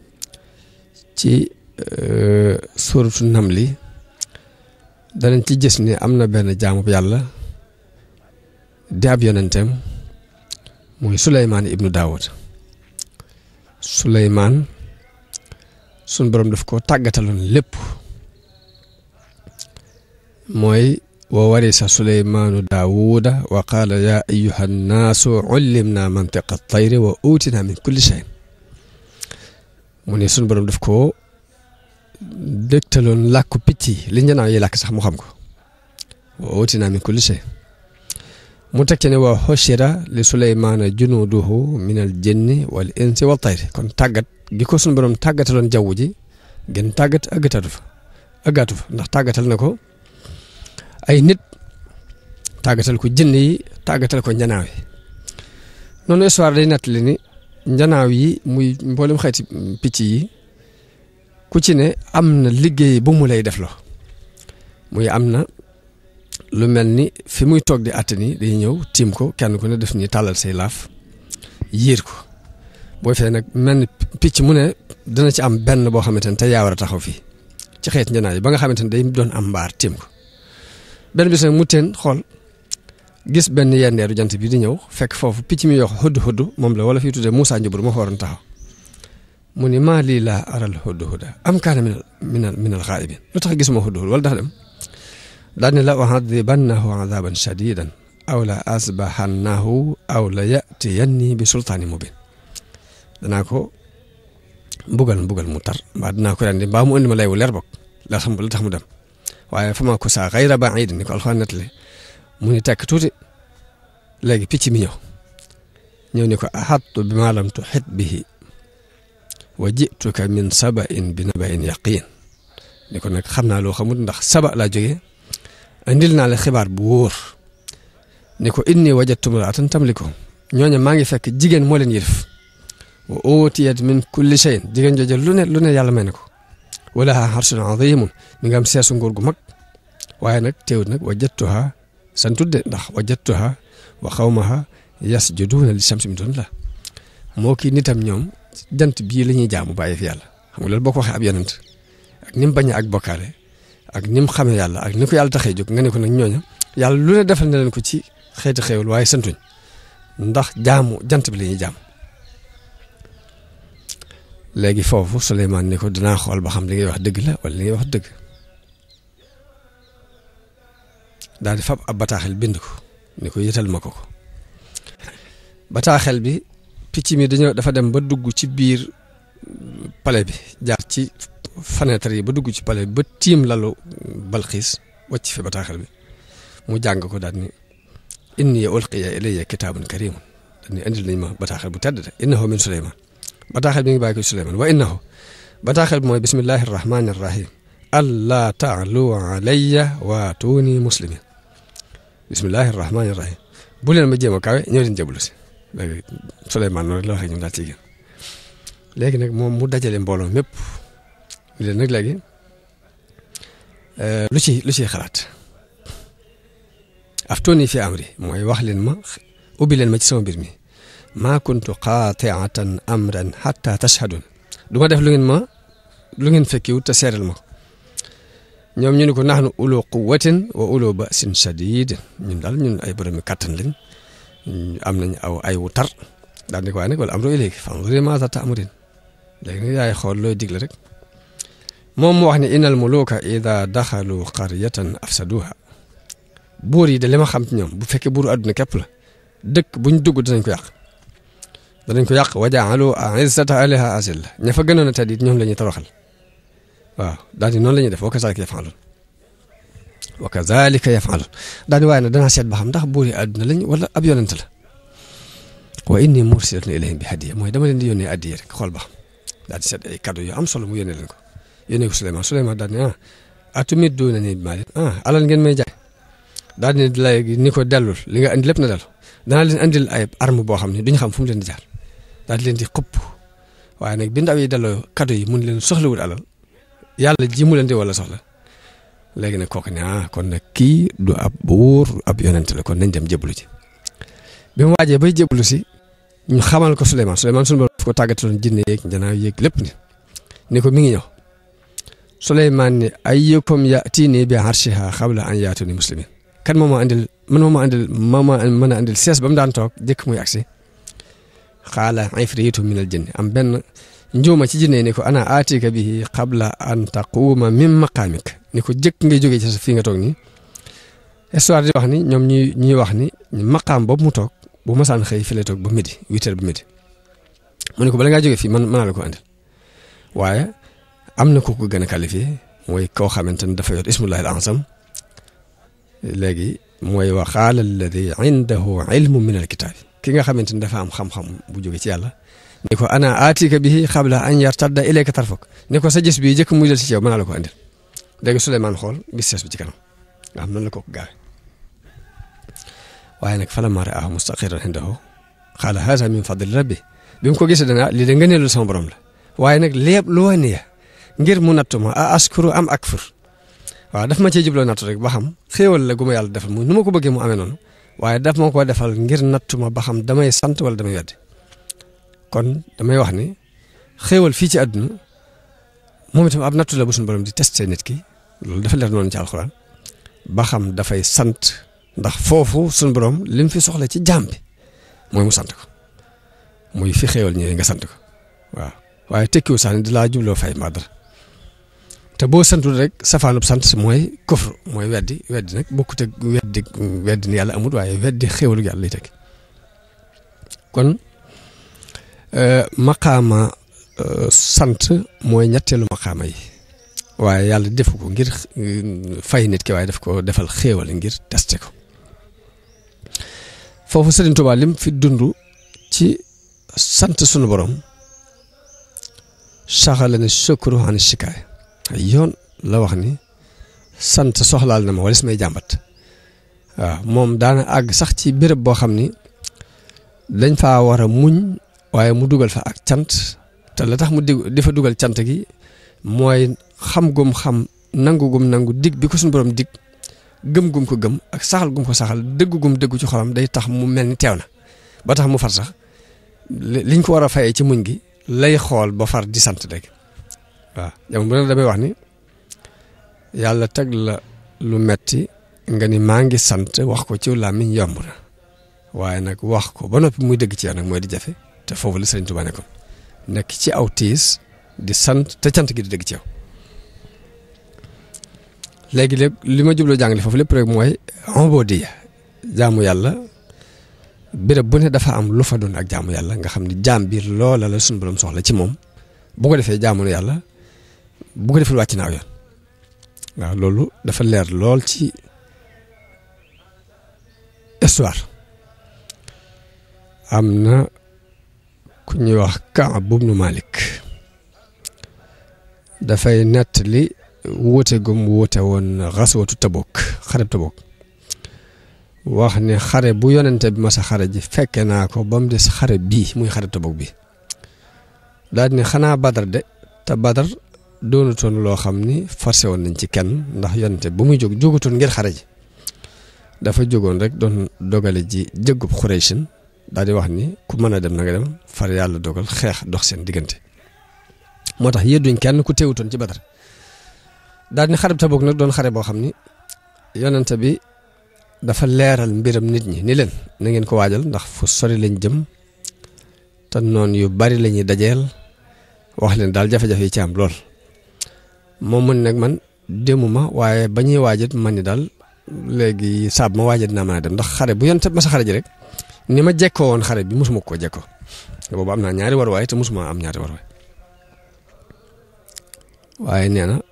ci suuratu namli danañ ci gis ni am na benn jaamu yàlla di ab yonenteem muy Suleymaan ibnu Daawud Suleymaan sun borom daf ko tàggataloon lépp mooy wa warisa suleymaanu daawuda wa qaala yaa ayuha nnaasu ullimna mantiqa tayri wa uutina min kulli shay mu ne sun borom daf ko dégtaloon làkku picc yi li njanaaw yi làkk sax mu xam ko wa uutina min kulli shay mu teg ci ne wa xoshira li suleymaana junuuduhu min al jinni wal insi wal tayri kon tàggat gi ko sun borom tàggataloon jaww ji gën tàggat ëggatatu fa ëggaatu fa ndax tàggatal na ko ay nit tàggatal ko jinn yi tàggatal ko njanaaw yi noonu histoire day nettali ni njanaaw yi muy mboolem xeeti picc yi ku ci ne am na liggéey bu mu lay def lo muy am na lu mel ni fi muy toog di àtt ni day ñëw tiim ko kenn ku ne def ni tàllal say laaf yiir ko boo fee nag mel ni picc mu ne dina ci am benn boo xamante ne te yaa war a taxaw fii ci xeet njanaaw yi ba nga xamante ne day doon am mbaar tiim ko benn bis nag mu teen xool gis benn yendeeru jant bi di ñëw fekk foofu picc mi yox hudd hudd moom la wala fii tuddee Moussa Njubur moo fa waroon taxaw mu ni maa lii laa aral hudd hudda am kaana minal minal minal xaayibin lu tax gisuma hudd hudd wala dafa dem daal ni la u'adhibannahu 'adhaban shadidan aw la asbahannahu aw la yatiyanni bi sultaani mubin danaa ko mbugal mbugal mu tar mbaa dinaa ko rendi mbaa mu indi ma lay wu leer bokk la xam la tax mu dem waaye fa ma ko saa xayra baid ni ko alxuraan nettali mu ni tekk tuuti léegi picc mi ñëw ñëw ni ko axattu bi ma lam tuxit bihi wa jituka min sabain bi nabain yaqin ni ko nag xam naa loo xamul ndax saba laa jógee indil naa la xibaar bu wóor ni ko inni wajadtu mraatan tamlikum ñooñu maa ngi fekk jigéen moo leen yërif wa utiyat min kulli shayin jigéen jooju lu ne lu ne yàlla may na ko wala harsun azimun mi nga am seesu nguur gu mag waaye nag teewut nag wajadtuha san tudde ndax wajadtuha wa xawmaha yasjuduuna li shamsi min dunillah moo kii nitam ñoom jant bii la ñuy jaamu bàyyi fi yàlla xam nga loolu boo ko waxee ab yonent ak ni mu bañee ak bokkaale ak ni mu xamee yàlla ak ni ko yàlla taxee jóg nga ne ko nag ñooña yàlla lu ne defal na leen ko ci xeeti xéewal waaye santuñ ndax jaamu jant bi la ñuy jaam léegi foofu Souleymane ni ko dinaa xool ba xam li ngay wax dëgg la wala li ngay wax dëgg daal di fab ab bataaxel bind ko ni ko yëtal ma ko ko bataaxel bi picc mi dañoo dafa dem ba dugg ci biir palais bi jaar ci fenêtre yi ba dugg ci palais bi ba tiim lalu balxiis wàcc fi bataaxel bi mu jàng ko daal ni inni ulqiya ilayya kitaabun karimun daal ni indil nañ ma bataaxel bu tedd de innahu min Souleymane bataaxel bi ngi bàyyi ko ci Souleymane wa innahu bataaxel bi mooy bismillahi rahmani rahim allaa taalu alayya waatuuni muslimin bismillahi rahmani rahim bu leen ma jéem a kawe ñëw leen jablu si léegi Souleymane noonu la waxee ñoom daal ci génn léegi nag moom mu dajale mbooloo mépp leen nag léegi lu ci lu ciy xalaat aftooni fi amri mooy wax leen ma ubbi leen ma ci sama mbir mi maa kuntu qaatiatan amran xatta tashhadun du ma def lu ngeen ma lu ngeen fekkiwut te seeral ma ko ñoom ñu ne ko naxnu ulo quwatin wa ulo basin shadid ñun daal ñun ay boromi kàttan lañ am nañ aw ay wu tar daal di ko waaye nag wala amru ilayki fanzuri maaza ta'murin léegi nag yaay xool looy digle rek moom mu wax ne innal muluka ida daxalu qaryatan afsaduha buur yi de li ma xam ci ñoom bu fekkee buuru àdduna képp la dëkk buñ dugg dinañ ko yàq danañ ko yàq wa jaalu izzata ahliha azilla ña fa gënoon a tedd it ñoom la ñuy toroxal waaw daal di noonu la ñuy def wa kazalika yafalun wa kazalika yafalun daal di waaye nag danaa seet ba xam ndax buur yi àdduna lañ wala ab yonent la wa inni mursilatun ilayhim bi hadiya mooy dama leen di yónnee addiya rek xool ba xam daal di seet ay cadeau yu am solo mu yónnee leen ko yónnee ko Souleymane Souleymane daal di ne ah atumidduunanii bi maalin ah alal ngeen may jaay daal di ne léegi ni ko dellul li nga andi lépp na dellu danaa leen andil ay arme boo xam ne duñu xam fu mu leen di jaar daal di leen di xëpp waaye nag bi ndaw yi delloo cadeau yi mun leen soxlawul alal yàlla ji mu leen di wala soxla léegi nag kooku ne ah kon nag kii du ab buur ab yonent la kon nañ dem jébbalu ci bi mu waajee bay jébbalu si ñu xamal ko Souleymane Souleymane sunu borom daf ko tàggataloon jinne yeeg njanaaw yeeg lépp ni ni ko mi ngi ñëw Souleymane ni ayyukum ya'tini bi arshiha qabla an yaatuni muslimin kan moo ma andil man moo ma andil moo ma mën a andil sees ba mu daan toog jëkk muy agsi xaala ifriitu min al jinni am benn njuuma ci jinne ni ko ana aatika bihi qabla an taquuma min maqaamik ni ko jëkk ngay jógee ci sa fii nga toog nii histoire di wax ni ñoom ñuy ñuy wax ni maqaam boobu mu toog bu masaan xëy fi lay toog ba midi huit heures ba midi mu ne ko bala ngaa jógee fii man mën naa la ko andil waaye am na ku ko gën a qualifié mooy koo xamante ni dafa yor ismullahi al azam léegi mooy wa qaala alladi indahu ilmu min al kitaabi ki nga xamante ni dafa am xam-xam bu jóge ci yàlla ni ko ana aatika bihi qabla an yartadda ilayka tarfuk ni ko sa gis bii jëkk muy del si ci yow mën naa la ko andil léegi Souleymane xool gis sees bi ci kanam nga xam noonu la ko gaawe waaye nag falammaa ra'aahu mustaqiran indahu qaala haazaa min fadli rabbi bi mu ko gisee dana lii de ngëneelu sama borom la waaye nag lépp lu wane ya ngir mu nattu ma a askuru am akfur waaw daf ma cee jubloo nattu rek ba xam xéewal la gu ma yàlla defal mu nu ma ko bëggee mu amee noonu waaye daf ma ko defal ngir nattu ma ba xam damay sant wala damay weddi kon damay wax ni xéewal fii ci àdduna moom itam ab nattu la bu suñu borom di testé nit ki loolu dafa leer noonu ci alxuraan ba xam dafay sant ndax foofu suñu borom li mu fi soxla ci jaam bi mooy mu sant ko muy fi xéewal ñëwee nga sant ko waaw waaye tekkiwu sax ni di laa jubloo fay mbaa dara te boo santul rek safaanub sant mooy kufr mooy weddi weddi nag bokkut ak weddi weddi ni yàlla amut waaye weddi xéwalu yàlla lay teg kon maqaama sant mooy ñetteelu maqaama yi waaye yàlla defu ko ngir fay nit ki waaye daf ko defal xéewal ngir testé ko foofu Sëriñ Tuubaa lim fi dund ci sant sunu borom saxala ne sukuru an shikaay ay yoon la wax ni sant soxlaal na ma wala may jàmbat waaw moom daana àgg sax ci béréb boo xam ni dañ faa war a muñ waaye mu dugal fa ak cant te la tax mu di di fa dugal cant gi mooy xam gum xam nangu gum nangu dig bi ko suñu borom dig gëm gum ko gëm ak saxal gum ko saxal dëggu gum dëggu ci xolam day tax mu mel ni teew na ba tax mu far sax liñ ko war a fayee ci muñ gi lay xool ba far di sant rek waaw jamono bu ne damay wax ni yàlla teg la lu metti nga ni maa ngi sant wax ko ci làmmiñ yomb na waaye nag wax ko ba noppi muy dëgg ci yow nag mooy di jafe te foofu la Sëriñ Tuubaa nekkoon nekk ci aw tiis di sant te cant gi di dëgg ci yow léegi léeg li ma jubloo jàngale foofu lépp rek mooy ubudiyya jaamu yàlla béréb bu ne dafa am lu fa doon ak jaamu yàlla nga xam ni jaam biir loola la suñu borom soxla ci moom bu ko defee jaamu na yàlla bu ko defee wàcc naaw yoon waaw loolu dafa leer lool ci histoire am na ku ñuy wax Kaab ibnu Malik dafay nettali wuute gum wuute woon xaswatu Tabuk xareb Tabuk wax ne xare bu yonente bi masa xare ji fekke naa ko ba mu des xare bii muy xareb Tabuk bi daal ne xanaa Badar de te Badar doonutoon loo xam ni forcé woon nañ ci kenn ndax yonente bu muy jóg jógutoon ngir xare ji dafa jógoon rek doon dogale ji jëggub Xuraysin daal di wax ni ku mën a dem na nga dem far yàlla dogal xeex dox seen diggante moo tax yedduñ kenn ku teewutoon ci Badar daal ni xareb Tabuk nag doon xare boo xam ni yonente bi dafa leeral mbiram nit ñi ni leen na ngeen ko waajal ndax fu sori lañ jëm te noon yu bari la ñuy dajeel wax leen daal jafe-jafe yi ci am lool moom mun nag man demuma waaye ba ñuy waajit man ni daal léegi saab ma waajit naa mën a dem ndax xare bu yonente ma sa xare ji rek ni ma jekkoo woon xare bi mosuma koo jekkoo boobu am naa ñaari warwaay te mosuma am ñaari warwaay waaye nee na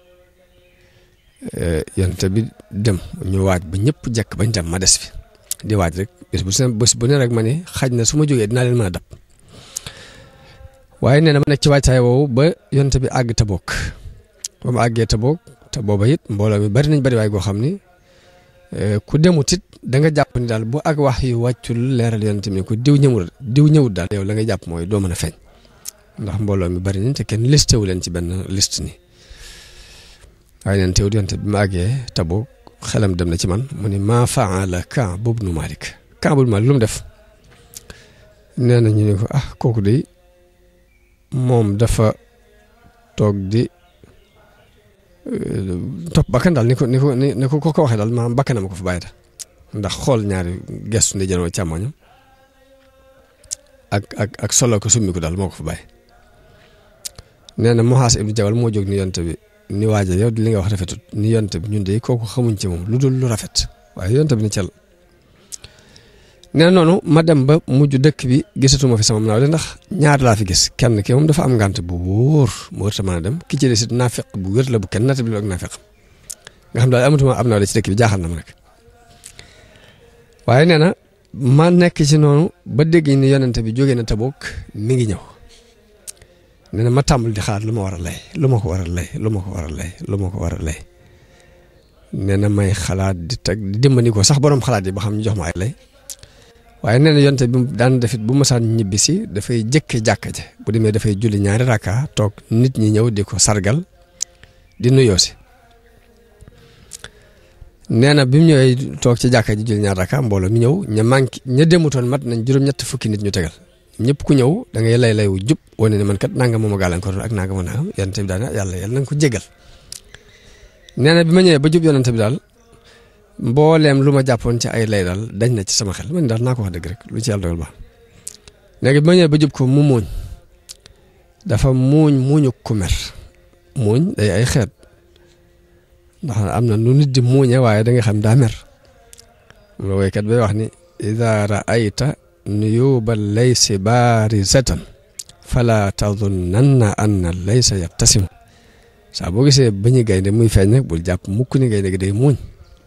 yonte bi dem ñu waaj ba ñëpp jekk bañ dem ma des fi di waaj rek bés bu ne bés bu ne rek ma ne xaj na su ma jógee dinaa leen mën a dab waaye nee na ma nekk ci waajtaay woowu ba yonte bi àgg Tabuk ba mu àggee Tabuk te booba it mbooloo mi bari nañ bari waay goo xam ni ku demut it da nga jàpp ni daal bu ak wax yu wàccul leeral yonte mi ku diw ñëwul diw ñëwul daal yow la nga jàpp mooy doo mën a feeñ ndax mbooloo mi bari nañ te kenn listé wu leen ci benn liste ni waaye neen teew yonte bi ma àggee Tabuk xelam dem na ci man mu ni maa faala Kaab ibnu Malik Kaab ibnu Malik lu mu def nee na ñu ne ko ah kooku de moom dafa toog di topp bakkan daal ni ko ni ko ni ko ko waxee daal maanaam bakkanam ko fa bàyyi da ndax xool ñaari gestu ndi jënoo càmmoñam ak ak ak solo ko summi ko daal moo ko fa bàyyi nee na Muhaas ibnu Jabal moo jóg ni yonte bi ni waaja yow li nga wax rafetut ni yonte bi ñun de kooku xamuñ ci moom lu dul lu rafet waaye yonte bi ni cel nee na noonu ma dem ba mujj dëkk bi gisatuma fi sama naaw de ndax ñaar laa fi gis kenn ki moom dafa am ngànt bu wóor mu wër ta mën a dem ki ci des it naafeq bu wér la bu kenn natt bi ak naafeq nga xam daal amatuma am naaw de ci dëkk bi jaaxal na ma nag waaye nee na ma nekk ci noonu ba dégg ni yonente bi jógee na Tabuk mi ngi ñëw nee na ma tàmbali di xaar lu ma war a lay lu ma ko war a lay lu ma ko war a lay lu ma ko war a lay nee na may xalaat di teg di dimbali ko sax borom xalaat yi ba xam ñu jox ma ay lay waaye nee na yonte bi daan defit bu masaan ñibbi si dafay jëkke jàkka ja bu demee dafay julli ñaari rakka toog nit ñi ñëw di ko sargal di nuyoo si nee na bi mu ñëwee toog ci jàkka ji julli ñaari rakka mbooloo mi ñëw ña manqué ña demutoon mat nañ juróom-ñett fukki nit ñu tegal ñëpp ku ñëw da ngay lay lay wu jub wane ne man kat nanga moom a gàllankoor ak nanga ma nangam yonente bi daal yàlla yàlla na nga ko jégal nee na bi ma ñëwee ba jub yonente bi daal mbooleem lu ma jàppoon ci ay lay daal dañ na ci sama xel man daal naa ko wax dëgg rek lu ci yàlla dogal baax léegi bi ma ñëwee ba jub ko mu muuñ dafa muuñ muuñu ku mer muuñ day ay xeet ndax am na nu nit di muuñe waaye da nga xam daa mer mu la woykat bay wax ni ida raayta nuyuba laysi baarizatan fala tadunnanna anna laysa yabtasimu saa boo gisee bañu gaynde muy feeñ nag bul jàpp mukk ni gaynde gi day muuñ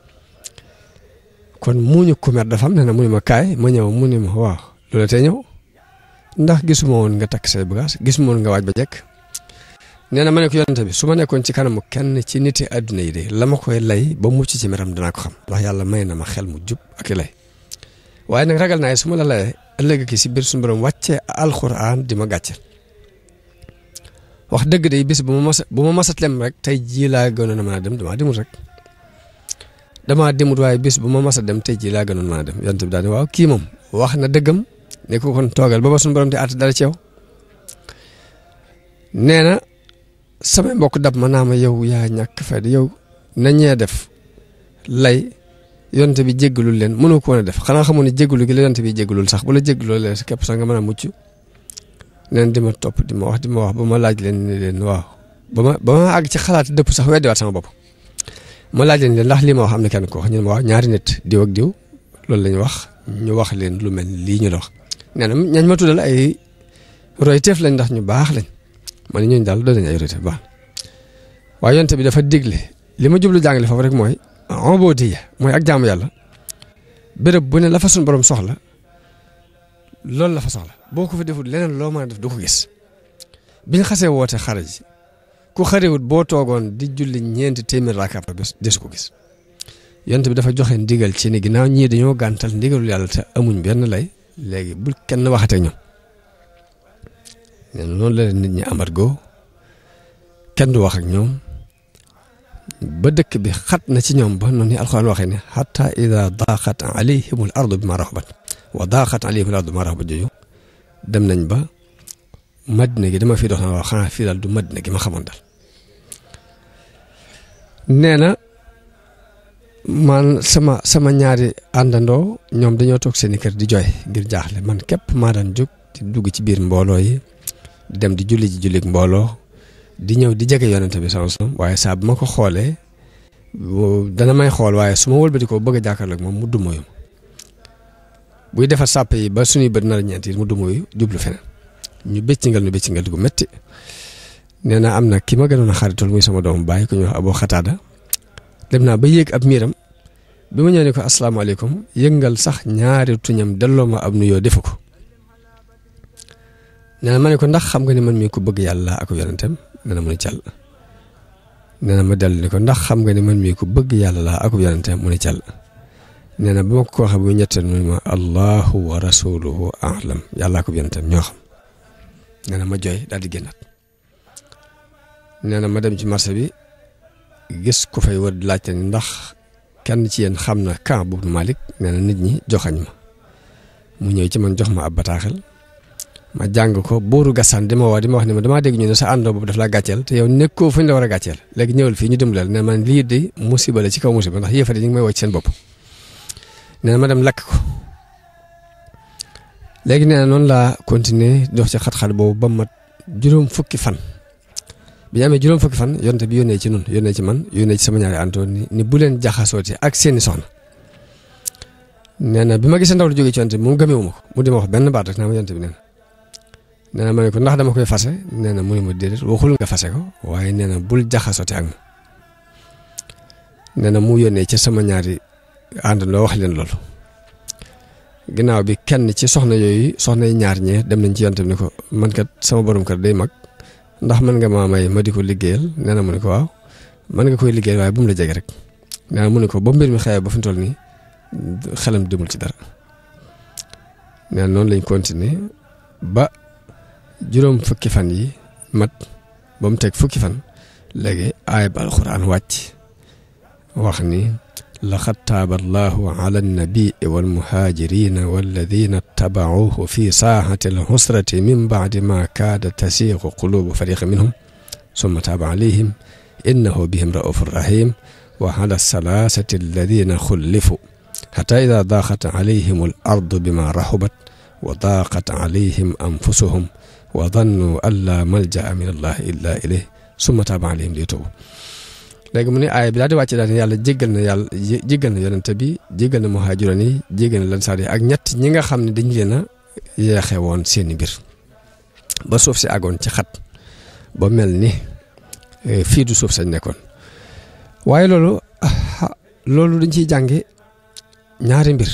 kon muuñu ku mer dafa am ne na mu ne ma kaay ma ñëw mu ne ma waaw loola tee ñëw ndax gisuma woon nga takk say bagage gisuma woon nga waaj ba jekk nee na ma ne ko yonente bi su ma nekkoon ci kanamu kenn ci niti àdduna yi de la ma koy lay ba mucc ci meram danaa ko xam ndax yàlla may na ma xel mu jub ak i lay waaye nag ragal naa su ma la layee ëllëg ki si biir suñu borom wàccee alxuraan di ma gàcce wax dëgg de bis bu ma mas bu ma masat lem rek tey jii laa gënoon a mën a dem damaa demut rek damaa demut waaye bis bu ma mas a dem tey jii laa gënoon mën a dem yonente bi daal ne waaw kii moom wax na dëggam ne ko kon toogal ba ba suñu borom di àtt dara ci yow nee na samay mbokk dab ma naa ma yow yaa ñàkk fay yow nañee def lay yonte bi jéggalul leen mënoo ko woon a def xanaa xamoon ne jéggalu gi la yonte bi jéggalul sax bu la jéggaloo leen képp sax nga mën a mucc neen di ma topp di ma wax di ma wax ba ma laaj leen ne leen waaw ba ma ba ma àgg ci xalaat dëpp sax weddiwaat sama bopp ma laaj leen leen ndax lii ma wax am na kenn ko wax ñu ne ma waaw ñaari nit diw ak diw loolu la ñu wax ñu wax leen lu mel lii ñu la wax nee na ñañ ma tuddal ay royteef lañ ndax ñu baax lañ ma ne ñooñu daal doon nañ ay royteef baax waaye yonte bi dafa digle li ma jublu jàngale foofu rek mooy ubudiyya mooy ak jaamu yàlla béréb bu ne la fa suñu borom soxla loolu la fa soxla boo ko fa defut leneen loo mën a def du ko gis biñ xasee woote xare ji ku xarewut boo toogoon di julli ñeenti téeméer raakaab bés desu ko gis yonte bi dafa joxe ndigal ci ni ginnaaw ñii dañoo gàntal ndigalul yàlla te amuñ benn lay léegi bul kenn waxatee ñoom nee na noonu la leen nit ñi amat goo kenn du wax ak ñoom ba dëkk bi xat na ci ñoom ba noonu ni alxuraan waxee ne xata ida daaqat alayhim al ardu bima raxubat wa daaqat alayhim al ardu bima raxubat jooju dem nañ ba madina gi dama fi dox na wax xanaa fii daal du madina gi ma xamoon daal nee na man sama sama ñaari àndandoo ñoom dañoo toog seeni kër di jooy ngir jaaxle man képp maa daan jóg di dugg ci biir mbooloo yi di dem di julli ji jullik mbooloo di ñëw di jege yonente bi sallallahu alayhi wasallam waaye saa bu ma ko xoolee dana may xool waaye su ma wëlbati ko bëgg a jàkkaarloog moom mu dumóoyu buy defar sàpp yi ba suñuy bët nar a ñeent yi mu dumóoyu jublu feneen ñu béccingal ñu béccingal di ko métti nee na am na ki ma gënoon a xaritool muy sama doomu bàyyi ko ñu wax aboo xataada dem naa ba yéeg ab miiram bi ma ñëw ne ko asalaamaaleykum yëngal sax ñaari tuñam delloo ma ab nuyoo defu ko nee na ma ne ko ndax xam nga ni man mii ko bëgg yàlla ak yonentam nee na mu ne càll nee na ma dellu ni ko ndax xam nga ni man mii ko bëgg yàlla laa ak yonentam mu ne càll nee na ba ma ko waxee bu ñetteel mu ne ma allahu wa rasuluhu alam yàlla ak yonentam ñoo xam nee na ma jooy daal di génnaat nee na ma dem ci marché bi gis ku fay wër di laajte ni ndax kenn ci yéen xam na camp boobu Malick nee na nit ñi joxañ ma mu ñëw ci man jox ma ab bataaxel ma jàng ko buuru gasaan di ma woo di ma wax ne ma damaa dégg ñu ne sa àndoo boobu daf laa gàcceel te yow nekkoo fu ñu la war a gàcceel léegi ñëwal fii ñu dimbalal ne man lii de musiba la ci kaw musiba ndax yéefare ñu ngi may woo ci seen bopp nee na ma dem lakk ko léegi nee na noonu laa continuer dox ci xat-xat boobu ba mat juróom fukki fan bi ñu amee juróom fukki fan yonte bi yónnee ci nun yónnee ci man yónnee ci sama ñaari àndoo ni ni bu leen jaxasooti ak seeni soxna nee na bi ma gisee ndaw lu jógee ci yonte bi moom gëmeewu ma ko mu di ma wax benn baat rek naa ma yonte bi nee na nee na ma ne ko ndax dama koy fase nee na mu ne ma déedéet waxul nga fase ko waaye nee na bul jaxasooti ak moom nee na mu yónnee ci sama ñaari àndandoo wax leen loolu ginnaaw bi kenn ci soxna yooyu soxna yi ñaar ñee dem nañ ci yonte bi ni ko man kat sama borom kër day mag ndax mën nga maa may ma di ko liggéeyal nee na mu ne ko waaw mën nga koy liggéeyal waaye bu mu la jege rek nee na mu ne ko ba mbir mi xëyee ba fi mu toll nii xelam demul ci dara nee na noonu lañ continuer ba juróom fukki fan yi mat ba mu teg fukki fan léegi aaya ba alxuraan wàcc wax ni laqad taaba allahu ala annabii walmuhaajirina walladina tabauhu fi saaxati alxusrati min baadi ma kaada tasiixu qulubu fariqi minhum summa taaba alayhim innahu bihim raufu rahim wa ala salaasati alladina xullifu xata ida daaqat alayhim al ardu bima raxubat wa daaqat alayhim anfusuhum wa dannu an laa maljaa min allahi illa ilayh summa taaba alayhim li tuubu léegi mu ne aaya bi daal di wàcc daal ne yàlla jéggal na yàlla jéggal na yonente bi jéggal na muhaajiroon yi jéggal na lansaar yi ak ñett ñi nga xam ne dañu leen a yeexe woon seeni mbir ba suuf si àggoon ci xat ba mel ni fii du suuf sañ nekkoon waaye loolu loolu dañ ciy jànge ñaari mbir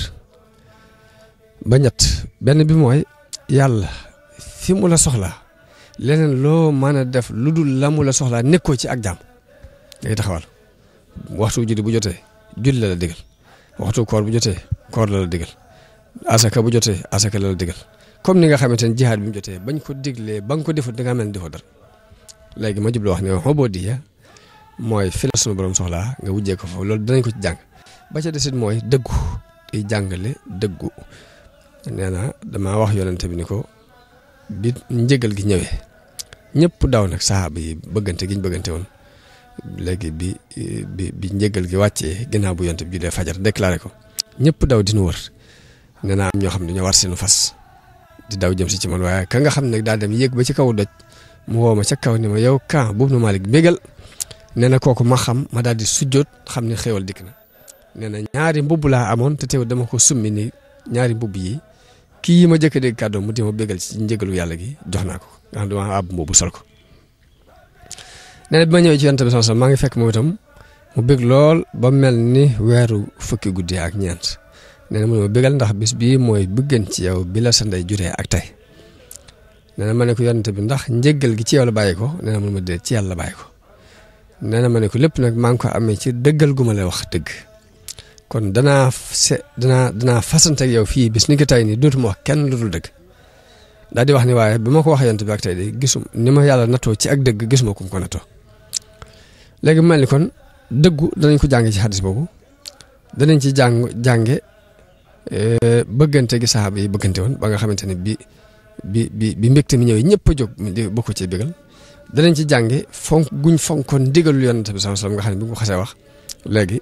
ba ñett benn bi mooy yàlla fi mu la soxlaa leneen loo mën a def lu dul la mu la soxlaa nekkoo ci ak jaam ngay taxawal waxtu julli bu jotee julli la la digal waxtu koor bu jotee koor la la digal asaka bu jotee asaka la la digal comme ni nga xamante ne jihaad bi mu jotee bañ ko diglee ba nga ko defut da nga mel ni defoo dara léegi ma jublu wax ne xoboo diya mooy fi la sunu borom soxlaa nga wujjee ko foofu loolu danañ ko ci jàng ba ca desit mooy dëggu di jàngale dëggu nee na damaa wax yonente bi ni ko bi njëgal gi ñëwee ñëpp daw nag saxaaba yi bëggante gi ñu bëggante woon léegi bi bi bi njëgal gi wàccee ginnaaw bu yonente bi julee fajar déclaré ko ñëpp daw dinu wër nee naa am ñoo xam ne dañoo war seenu fas di daw jëm si ci man waaye ka nga xam ne daa dem yéeg ba ci kaw doj mu woo ma ca kaw ni ma yow kan boobu nu Malick bégal nee na kooku ma xam ma daal di sujjoot xam ne xéewal dikk na nee na ñaari mbubb laa amoon te teew dama ko summi ni ñaari mbubb yi kii yi ma jëkk dégg kàddu mu di ma bégal ci njëgalu yàlla gi jox naa ko nga xam dama àbb mbubb sol ko nee na bi ma ñëwee ci yonent bi sallallahu alayhi wasallam maa ngi fekk moom itam mu bég lool ba mel ni weeru fukki guddi ak ñeent nee na mu ne ma bégal ndax bis bii mooy bëggan ci yow bi la sa ndey juree ak tey nee na ma ne ko yonent bi ndax njëggal gi ci yow la bàyyi ko nee na mu ne ma dee ci yàlla la bàyyi ko nee na ma ne ko lépp nag maa ngi ko amee ci dëggal gu ma lay wax dëgg kon danaa se danaa danaa fasante ak yow fii bis ni ko tey nii dootuma wax kenn lu dul dëgg daal di wax ni waaye bi ma ko wax yonent bi ak tey de gisum ni ma yàlla nattoo ci ak dëgg gisuma kum ko nattoo léegi mu mel ni kon dëggu danañ ko jànge ci xadis boobu danañ ci jàng jànge bëggante gi saxaaba yi bëggante woon ba nga xamante ne bi bi bi bi mbégte mi ñëwee ñëpp a jóg di bokk ci bégal danañ ci jànge fonk guñ fonkoon ndigalul yonent bi sallallahu alayhi wasallam nga xam ne bi nga ko xasee wax léegi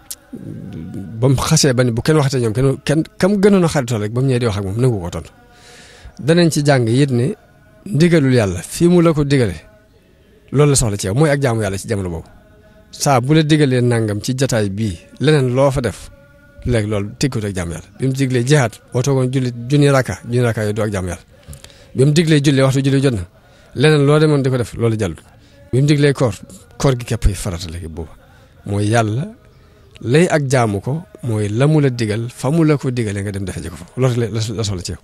ba mu xasee ba ni bu kenn waxatee ñoom kenn kenn kam gënoon a xaritoo rek ba mu ñëwee di wax ak moom nangu ko tontu danañ ci jàng it ne ndigalul yàlla fii mu la ko digale loolu la soxla ci yow mooy ak jaamu yàlla ci jamono boobu saa bu la digalee nangam ci jataay bii leneen loo fa def léegi loolu tëkkut ak jaamu yàlla bi mu diglee jihaat boo toogoon julli junni raka junni raka yooyu du ak jaamu yàlla bi mu diglee julli waxtu julli jot na leneen loo demoon di ko def loolu jàllul bi mu diglee koor koor gi képp farata léegi booba mooy yàlla lay ak jaamu ko mooy la mu la digal fa mu la ko digalee nga dem defe ji ko fa loolu la la soxla ci yow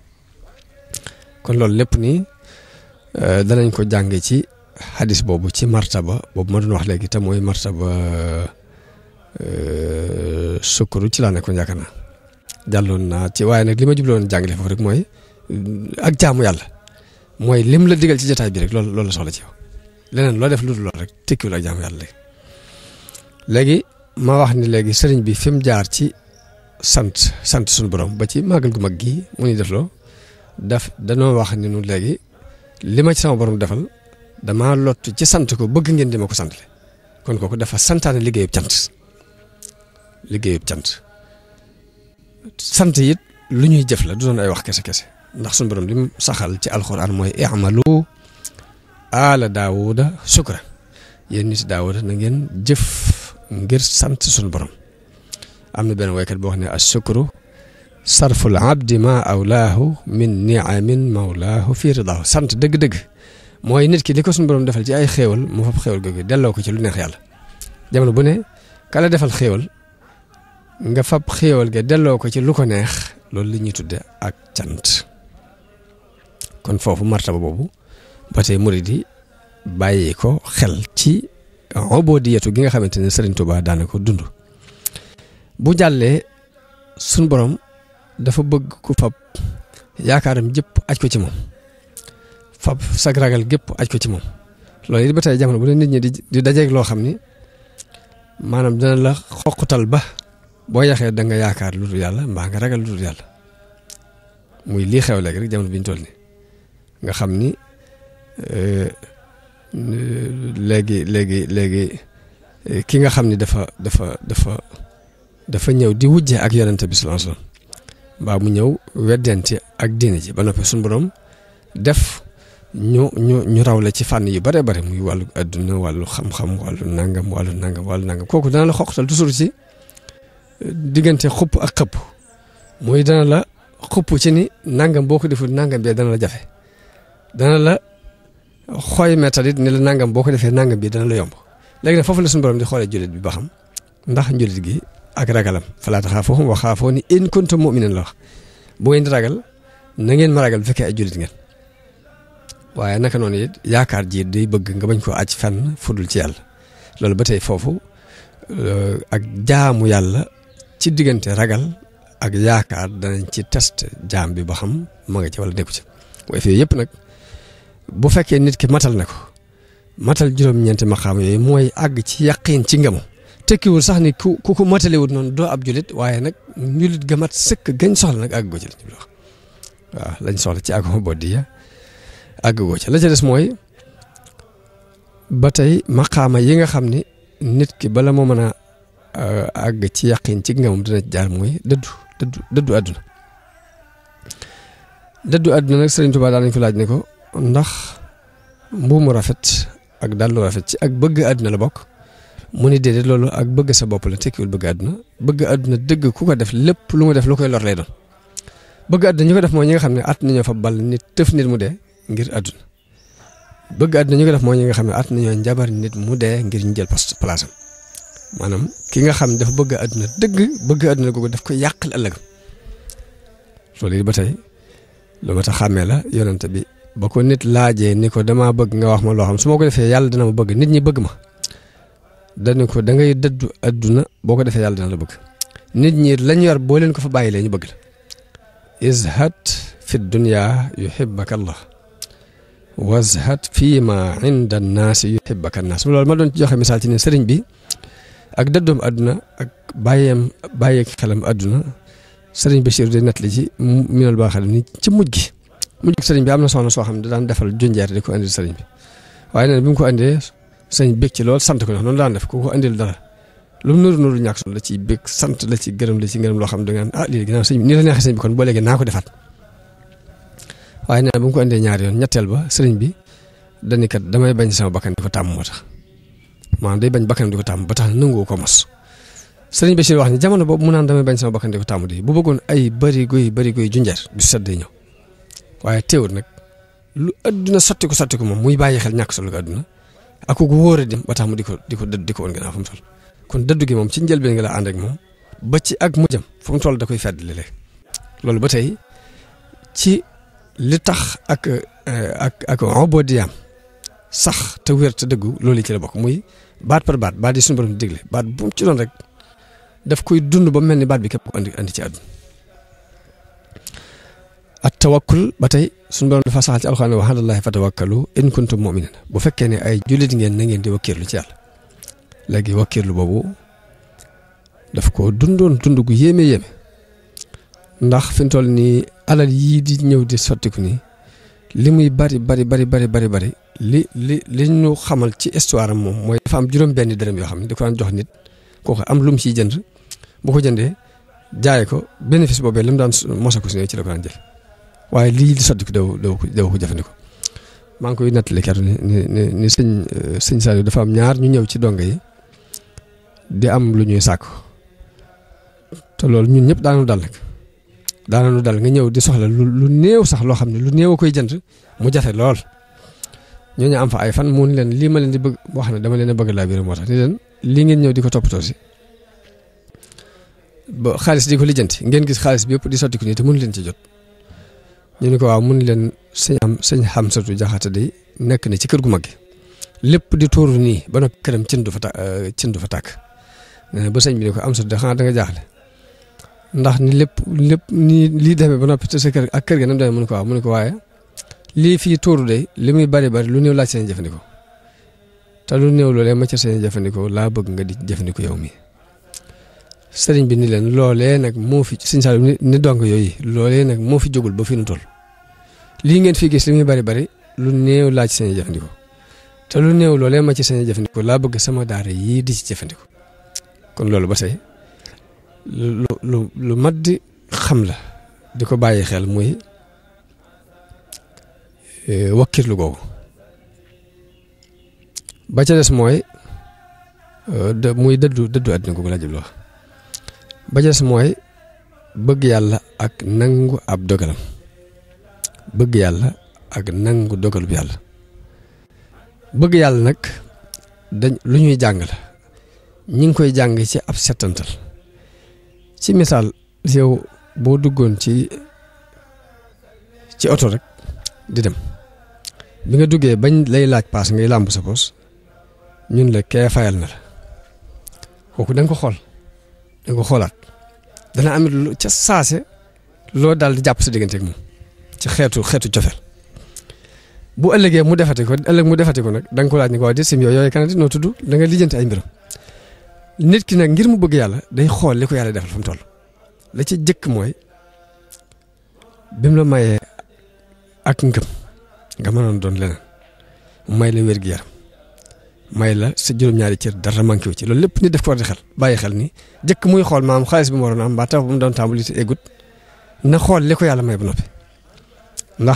kon loolu lépp nii danañ ko jànge ci xadis boobu ci martaba boobu ma doon wax léegi te mooy martaba sukkuru ci laa nekkoon yaakaar naa jàlloon naa ci waaye nag li ma jubloon jàngale foofu rek mooy ak jaamu yàlla mooy lim la digal ci jotaay bi rek loolu loolu la soxla ci yow leneen loo def lu dul loolu rek tekkiwul ak jaamu yàlla léegi léegi ma wax ni léegi sëriñ bi fi mu jaar ci sant sant suñu borom ba ci màggal gu mag gii mu ni def loo daf danoo wax ni nu léegi li ma ci sama borom defal damaa lott ci sant ko bëgg ngeen di ma ko sant kon kooku dafa santaane liggéeyub cant liggéeyub cant sant it lu ñuy jëf la du doon ay wax kese kese ndax suñu borom li mu saxal ci alxuraan mooy i'malu aala daawuda sukra yéen nit daawuda na ngeen jëf ngir sant suñu borom am na benn waykat boo wax ne as sukru sarful abdi ma awlaahu min niamin mawlaahu fi ridaahu sant dëgg-dëgg mooy nit ki li ko suñu borom defal ci ay xéewal mu fab xéewal googu delloo ko ci lu neex yàlla jamono bu ne kala defal xéewal nga fab xéewal ga delloo ko ci lu ko neex loolu li ñuy tudde ak cant kon foofu martaba boobu ba tey murid yi bàyyi ko xel ci ubudiyatu gi nga xamante ne Serigne Touba daana ko dund bu jàllee suñ borom dafa bëgg ku fab yaakaaram jëpp aj ko ci moom fab sag ragal gépp aj ko ci moom loolu it ba tey jamono bu ne nit ñi di di dajeeg loo xam ni maanaam dina la xoqutal ba boo yaxee da nga yaakaar lu dul yàlla mbaa nga ragal lu dul yàlla muy lii xew léegi rek jamono bi ñu toll ni nga xam ni léegi léegi léegi ki nga xam ni dafa dafa dafa dafa ñëw di wujje ak yonente bi sallallahu alayhi wasallam mbaa mu ñëw weddente ak diine ji ba noppi suñu borom def ñu ñu ñu raw la ci fànn yu bare bare muy wàllu adduna wàllu xam-xam wàllu nangam wàllu nangam wàllu nangam kooku dana la xoqtal toujours ci diggante xupp ak xëpp muy dana la xupp ci ni nangam boo ko deful nangam bi dana la jafe dana la xooy méttalit ni la nangam boo ko defee nangam bi dana la yomb léegi nag foofu la suñu borom di xoolee jullit bi ba xam ndax njullit gi ak ragalam falaa taxaafuuhum wa xaafuuni in kuntum mu'miniin la wax bu ngeen di ragal na ngeen ma ragal bu fekkee ay jullit ngeen waaye naka noonu it yaakaar ji day bëgg nga bañ koo aj fenn fudul ci yàlla loolu ba tey foofu ak jaamu yàlla ci diggante ragal ak yaakaar danañ ci test jaam bi ba xam ma nga ci wala nekku ci waaye fii yëpp nag bu fekkee nit ki matal na ko matal juróom-ñeenti maqaam yooyu mooy àgg ci yaqiin ci ngemu tekkiwul sax ni ku ku ko matalewut noonu doo ab julit waaye nag njulit ga mat sëkk gañ soxla nag àgg goo ci lañ wax waaw lañ soxla ci àgg boddiya àgg goo ci la ca des mooy ba tey maqaama yi nga xam ni nit ki bala moo mën a àgg ci yaqiin ci ngemam dina jaar mooy dëddu dëddu dëddu àdduna dëddu àdduna nag Sëriñ Tuubaa daan nañ ko laaj ne ko ndax mbuumu rafet ak dàllu rafet ci ak bëgg àdduna la bokk mu ni déedéet loolu ak bëgg sa bopp la tekkiwul bëgg àdduna bëgg àdduna dëgg ku ko def lépp lu mu def lu koy lor lay doon bëgg àdduna ñu ko def mooy ñi nga xam ne at nañoo fa ball nit tëf nit mu dee ngir àdduna bëgg àdduna ñu ko def mooy ñi nga xam ne at nañoo njabar nit mu dee ngir ñu jël poste place am maanaam ki nga xam ne dafa bëgg àdduna dëgg bëgg àdduna googu daf koy yàqal ëllëgam loolu it ba tey lu ma tax xàmmee la yonante bi ba ko nit laajee ni ko damaa bëgg nga wax ma loo xam su ma ko defee yàlla dina ma bëgg nit ñi bëgg ma dañu ko da ngay dëddu àdduna boo ko defee yàlla dina la bëgg nit ñi lañ yor boo leen ko fa bàyyi lee ñu bëgg la izhad fi dunya yuhibbaka allah wazhad fi ma inda annaasi yuhibbaka annaas loolu ma doon ci joxe misaal ci ne sëriñ bi ak dëddoom àdduna ak bàyyeem bàyyeek xelam àdduna sëriñ Bachir di nettali ci minal baa xam ni ci mujj gi mujj gi sëriñ bi am na soxna soo xam ne daan defal junjeer di ko andil sëriñ bi waaye nee na bi mu ko andee sëriñ bég ci lool sant ko noonu daan def ku ko andil dara lu mu nuru nuru ñàkk solo la ciy bég sant la ci gërëm la ci gërëm loo xam da nga ah lii ginnaaw sëñ bi nii la neexee sëñ bi kon boo léegi naa ko defaat waaye nee na bu mu ko andee ñaari yoon ñetteel ba sëriñ bi dañu kat damay bañ sama bakkan di ko tàmm moo tax maanaam day bañ bakkan di ko tàmm ba tax nangu ko mos sëriñ Bachir wax ni jamono boobu mu naan damay bañ sama bakkan di ko tàmm di bu bëggoon ay bëri goy bëri goy junjeer du sedd ñëw waaye teewul nag lu adduna sotti ko sotti ko moom muy bàyyi xel ñàkk solo ko adduna ak ku wóor a dem ba tax mu di ko di ko dëdd di ko woon gannaaw fu mu toll kon dëddu gi moom ci njëlbeen nga la ànd ak moom ba ci ak mujjam fu mu toll da koy fedd léeg loolu ba tey ci li tax ak ak ak obodiyaam sax te wér te dëggu loolu ci la bokk muy baat par baat baat yi suñu borom digle baat bu mu ci doon rek daf koy dund ba mel ni baat bi képp ko andi andi ci àdduna at tawakkul ba tey suñu borom dafa saxal ci alxuraan wa alallaahi fatawakkalu in kuntum mu'minin bu fekkee ne ay jullit ngeen na ngeen di wakkirlu ci yàlla léegi wakkirlu boobu daf ko dundoon dund gu yéeme yéeme ndax fi mu toll nii alal yii di ñëw di sottiku nii li muy bari bari bari bari bari bari li li li ñu xamal ci histoire am moom mooy dafa am juróom benn dërëm yoo xam ne da ko daan jox nit kooku am lu mu ciy jënd bu ko jëndee jaay ko bénéfice boobee li mu daan mosa ko si ci la ko daan jël waaye lii di sotti ko daw daw ko daw ko jëfandikoo maa ngi koy nettali keroog ni ni ni ni sëñ sëñ Saliou dafa am ñaar ñu ñëw ci donga yi di am lu ñuy sàkku te loolu ñun ñëpp daanu dal nag daanu dal nga ñëw di soxla lu lu néew sax loo xam ne lu néew a koy jënd mu jafe lool ñooñu am fa ay fan mun leen lii ma leen di bëgg wax ne dama leen a bëgg laa biir moo tax ni leen lii ngeen ñëw di ko toppatoo si ba xaalis di ko lijjanti ngeen gis xaalis bi yëpp di sotti ko nii te mënu leen ci jot. ñu ne ko waaw mun leen sëñ am sëñ Xamsatu Jaxate day nekk na ci kër gu mag gi lépp di tuuru nii ba noppi këram cin du fa ta cin du fa tàkk nee ba sëñ bi ne ko am satu de xanaa da nga jaaxle ndax ni lépp lépp nii lii demee ba noppi te sa kër ak kër ga nam demee mu ne ko waaw mu ne ko waaye lii fii tuuru de li muy bari bari lu néew laaj seen jëfandikoo te lu néew loolee ma ca seen jëfandikoo laa bëgg nga di jëfandikoo yow mi sëriñ bi ni leen loolee nag moo fi sëñ Saliou ni ni dong yooyu loolee nag moo fi jógul ba fi nu toll lii ngeen fi gis li muy bari bari lu néew laaj seen jëfandikoo te lu néew loolee ma ci seen jëfandikoo laa bëgg sama daara yii di ci jëfandikoo kon loolu ba tey lu lu lu mat di xam la di ko bàyyi xel muy wakkirlu googu ba ca des mooy muy dëddu dëddu àddina googu laa jublu wax ba ca des mooy bëgg yàlla ak nangu ab dogalam bëgg yàlla ak nangu dogalub yàlla bëgg yàlla nag dañ lu ñuy jàng la ñi ngi koy jàng ci ab settantal ci misaal yow boo duggoon ci ci oto rek di dem bi nga duggee bañ lay laaj paas ngay làmb sa poos ñun la kee fayal na la kooku da nga ko xool da nga ko xoolaat dana am lu ca saase loo daal di jàpp sa diggante ak moom ci xeetu xeetu cofeel bu ëllëgee mu defati ko ëllëg mu defati ko nag da nga ko laaj ni ko waa di sim yooyu kan di noo tudd da nga lijjanti ay mbiram nit ki nag ngir mu bëgg yàlla day xool li ko yàlla defal fu mu toll la ci jëkk mooy bi mu la mayee ak ngëm nga mënoon doon leneen may la wér gi yaram may la sa juróom-ñaari cër dara manqué wu ci loolu lépp nit def ko war di xel bàyyi xel ni jëkk muy xool maam xaalis bi mu waroon am mbaa taw bu mu doon tàmbali te eggut na xool li ko yàlla may ba noppi ndax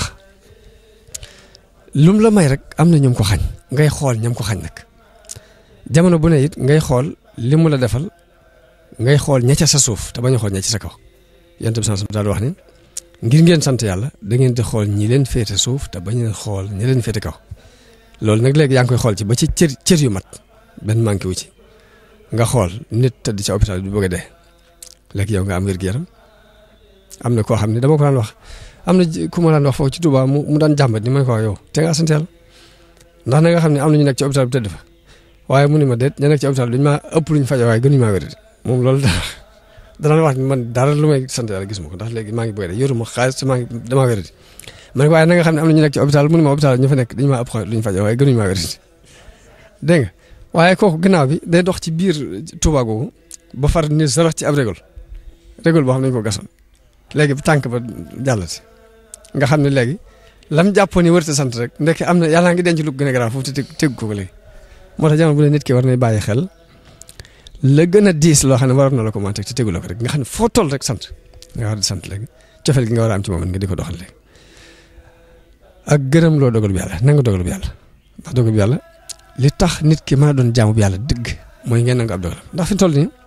lum la may rek am na ñoom ko xañ ngay xool ñam ko xañ nag jamono bu ne it ngay xool li mu la defal ngay xool ña ca sa suuf te bañ a xool ña ca sa kaw yonent bi sant daal wax ni ngir ngeen sant yàlla da ngeen di xool ñi leen féete suuf te bañ a xool ñi leen féete kaw loolu nag léegi yaa ngi koy xool ci ba ci cër cër yu mat benn manqué wu ci nga xool nit tëdd ci hôpital bi bëgg a dee léegi yow nga am wér gu yaram am na koo xam ne dama ko daan wax am na ku ma daan wax foofu ci Touba mu mu daan jàmbat ni ma ko wax yow te nga sant yàlla ndax na nga xam ne am na ñu nekk ci hôpital bi tëdd fa waaye mu ni ma déet ña nekk ci hôpital duñu maa ëpp luñ fajoo waaye gënuñu maa wér moom loolu da danaa wax ni man dara lu may sant yàlla gis ma ko ndax léegi maa ngi bëgg a dee yoruma xaalis te maa ngi damaa wér ma ne waaye na nga xam ne am na ñu nekk ci hôpital mu ni ma hôpital ñu fa nekk dañu maa ëpp luñ fajoo waaye gënuñu maa wér dégg nga waaye kooku ginnaaw bi day dox ci biir Touba googu ba far ni sarax ci ab régol régol boo xam ne dañu ko gasoon léegi tànk ba jàllati nga xam ne léegi lam jàppoon ni wërte sant rek ndekk am na yàlla ngi denc lu gën a garaaw foofu te tegu ko léegi moo tax jamono bu ne nit ki war nay bàyyi xel la gën a diis loo xam ne waroon na la ko mën a teg te tegu la ko rek nga xam ne foo toll rek sant nga war di sant léegi cofeel gi nga war a am ci moom nga di ko doxal léegi ak gërëm loo dogal bi yàlla nanga dogal bi yàlla ndax dogal bi yàlla li tax nit ki mën a doon jaamu bi yàlla dëgg mooy ngeen nangu ab dogalam ndax fi toll nii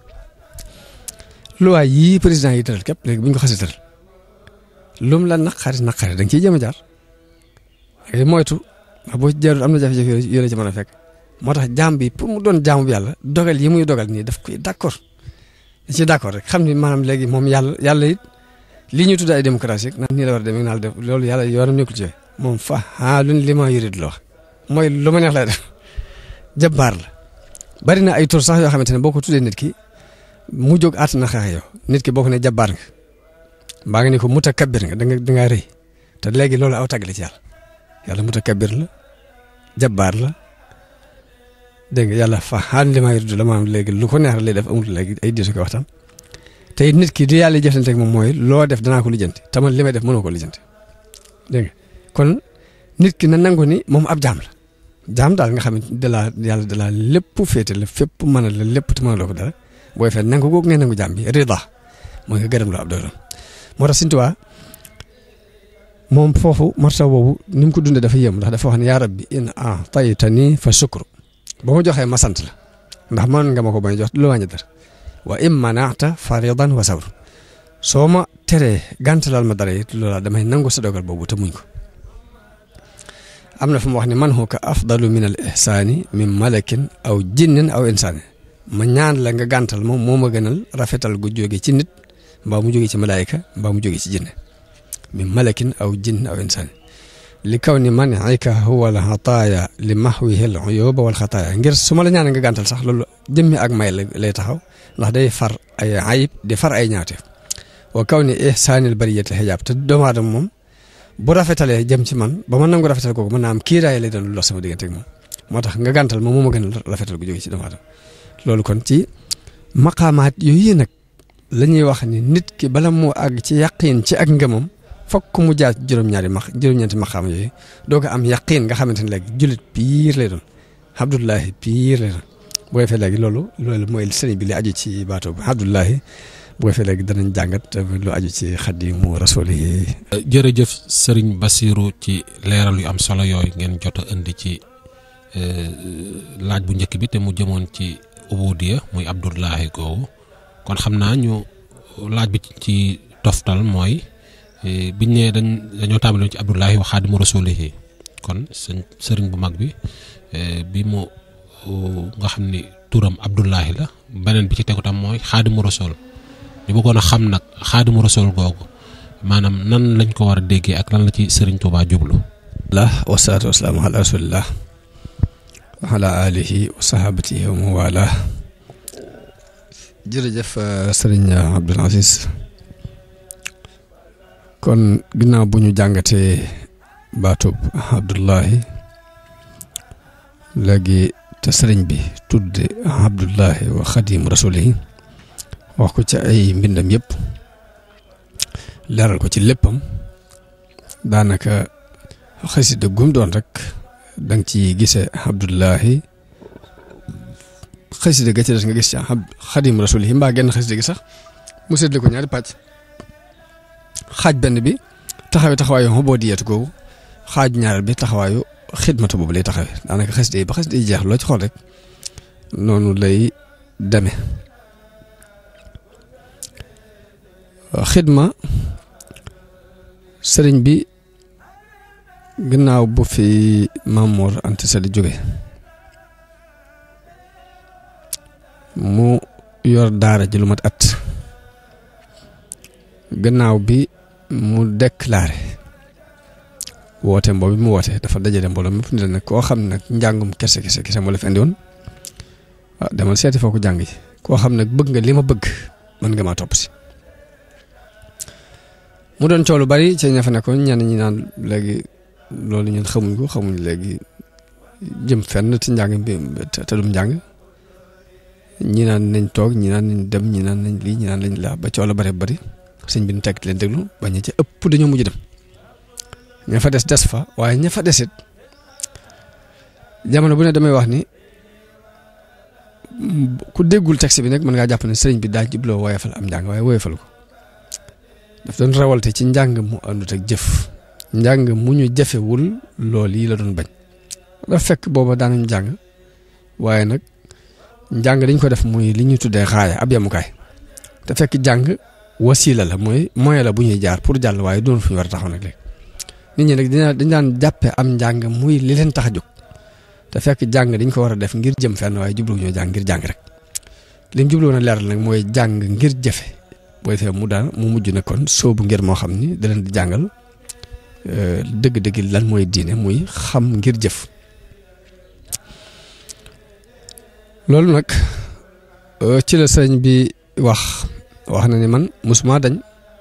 loi yii président yi tëral képp léegi bu ñu ko xasee tëral lum la naqari naqari da nga ciy jéem a jaar ngay moytu ndax boo ci jaarul am na jafe-jafe yoo la ci mën a fekk moo tax jaam bi pour mu doon jaamu bi yàlla dogal yi muy dogal nii daf koy d' accord da ciy d' accord rek xam ni maanaam léegi moom yàlla yàlla it lii ñuy tudd ay démocratie naan nii la war a demee naa la def loolu yàlla yoonam nekkul ci moom fa ah lu li ma yurid la wax mooy lu ma neex lay def jabbaar la bari na ay tur sax yoo xamante ne boo ko tuddee nit ki mu jóg àtt na xeex yow nit ki boo ko ne jabbaar nga mbaa nga ni ko mutakabbir nga da nga da ngaa rëy te léegi loolu aw tàgg la ci yàlla yàlla mutakabbir la jabbaar la dégg nga yàlla fa xaan li ma yuridu la maanaam léegi lu ko neex lay def amul léegi ay diisu ko waxtaan te it nit ki di yàlla jëflante ak moom mooy loo def danaa ko lijjanti te man li may def mënoo ko lijjanti dégg nga kon nit ki na nangu ni moom ab jaam la jaam daal nga xam ne da laa yàlla da laa lépp féete la fépp mën a la lépp te mënaloo ko dara booy fee nangu googu ngay nangu jaam bi rida mooy nga gërëm loo ab dogalam moo tax Sëñ Tuubaa moom foofu martaba boobu ni mu ko dundee dafa yéem ndax dafa wax ne yaa rabbi in a'taytani fa shukru ba ma joxee ma sant la ndax man nga ma ko bañ jox lu wàññi dara wa in mana'ta faridan wa sabr soo ma teree gàntalal ma dara it loola damay nangu sa dogal boobu te muñ ko am na fu mu wax ne man huwa afdalu min al ihsaani min malakin aw jinnin aw insaani ma ñaan la nga gàntal moom moo ma gënal rafetal gu jóge ci nit mbaa mu jóge ci malaayika mbaa mu jóge ci jinne min malakin aw jinn aw insaani li kaw ni man ayka huwa al xataaya li maxwihi al uyuba wal xataaya ngir su ma la ñaan nga gàntal sax loolu jëmmi ak may la lay taxaw ndax day far ay ayib di far ay ñaawteef wa kaw ni ihsaanil bariyati xijaab te doomu aadama moom bu rafetalee jëm ci man ba ma nangu rafetal kooku mën naa am kiiraay lay doon lu lox sama diggante ak moom moo tax nga gàntal moom moo ma gën a rafetal gu jóge ci doomu aadama loolu kon ci maqaamaat yooyu nag la ñuy wax ni nit ki bala moo àgg ci yaqiin ci ak ngëmam fokk mu jaar juróom-ñaari max juróom-ñeenti maqaam yooyu doo ko am yaqiin nga xamante ne léegi jullit piir lay doon abdullahi piir lay doon boo defee léegi loolu loolu mooy sëriñ bi li aju ci baatoo bi abdullahi bu ko fee léegi danañ jàngat lu aju ci xadimu rasuli yi jërëjëf sëriñ Basiru ci leeral yu am solo yooyu ngeen jot a indi ci laaj bu njëkk bi te mu jëmoon ci ubudiya muy Abdullahi googu kon xam naa ñu laaj bi ci toftal mooy biñ ne dañ dañoo tàmbali ci Abdullahi wa xaadimu rasulihi kon sëñ sëriñ bu mag bi bi mu nga xam ni turam Abdullahi la beneen bi ci tegu tam mooy xaadimu rasul ñu bëggoon a xam nag xaadimu rasul googu maanaam nan lañ ko war a déggee ak lan la ci sëriñ Tuubaa jublu la wasalaatu wasalaamu ala rasulillah wa ala alihi wa sahabatihi wa mawala jërëjëf sëriñ Abdul Aziz kon ginnaaw bu ñu jàngatee baatub Abdullahi léegi te sëriñ bi tudde Abdullahi wa xadim rasulihi wax ko ci ay mbindam yëpp leeral ko ci léppam daanaka xasida gum doon rek danga ci gisee Abdullahi xasida ga ci des nga gis ci xadim rasulihi mbaa genn xasida gi sax mu seetlu ko ñaari pàcc xaaj benn bi taxawee taxawaayu xoboodiyatu googu xaaj ñaareel bi taxawaayu xidmatu boobu lay taxawee daanaka xasida yi ba xasida yi jeex loo ci xool rek noonu lay demee xidma sëriñ bi gannaaw bu fi Mamour Anta Sali jóge mu yor daara ji lu mat at gannaaw bi mu déclaré woote mboobu mu woote dafa dajale mbooloo mépp ni la nag koo xam nag njàngum kese kese kese moo la fi indi woon waaw demal seeti foo ko jàng yi koo xam nag bëgg nga li ma bëgg mën nga maa topp si mu doon coow lu bari ci ña fa nekkoon ñenn ñi naan léegi loolu ñun xamuñ ko xamuñ léegi jëm fenn ci njàng bi te dum njàng ñi naan nañ toog ñi naan nañ dem ñi naan nañ lii ñi naan lañ laa ba coow la bari bari sëñ bi nu tekk leen déglu ba ña ca ëpp dañoo mujj dem ña fa des des fa waaye ña fa desit jamono bu ne damay wax ni ku déggul texte bi nag mën ngaa jàpp ne sëriñ bi daa jubloo woyefal am njàng waaye woyefal ko daf doon rawalte ci njàng mu àndut ak jëf njàng mu ñu jafewul lool yi la doon bañ dafa fekk booba daanañ jàng waaye nag njàng dañ ko def muy li ñuy tuddee xaaya ab yemukaay te fekk jàng wasiila la mooy moyen la bu ñuy jaar pour jàll waaye doon fu ñu war a taxaw nag léegi nit ñi nag dañ daan jàppe am njàng muy li leen tax a jóg te fekk jàng dañ ko war a def ngir jëm fenn waaye jubluwuñoo jàng ngir jàng rek li mu jubluwoon a leeral nag mooy jàng ngir jëfe booy fee mu daan mu mujj na kon soobu ngir moo xam ni da leen di jàngal dëgg-dëgg lan mooy diine muy xam ngir jëf loolu nag ci la sëñ bi wax wax na ni man musuma dañ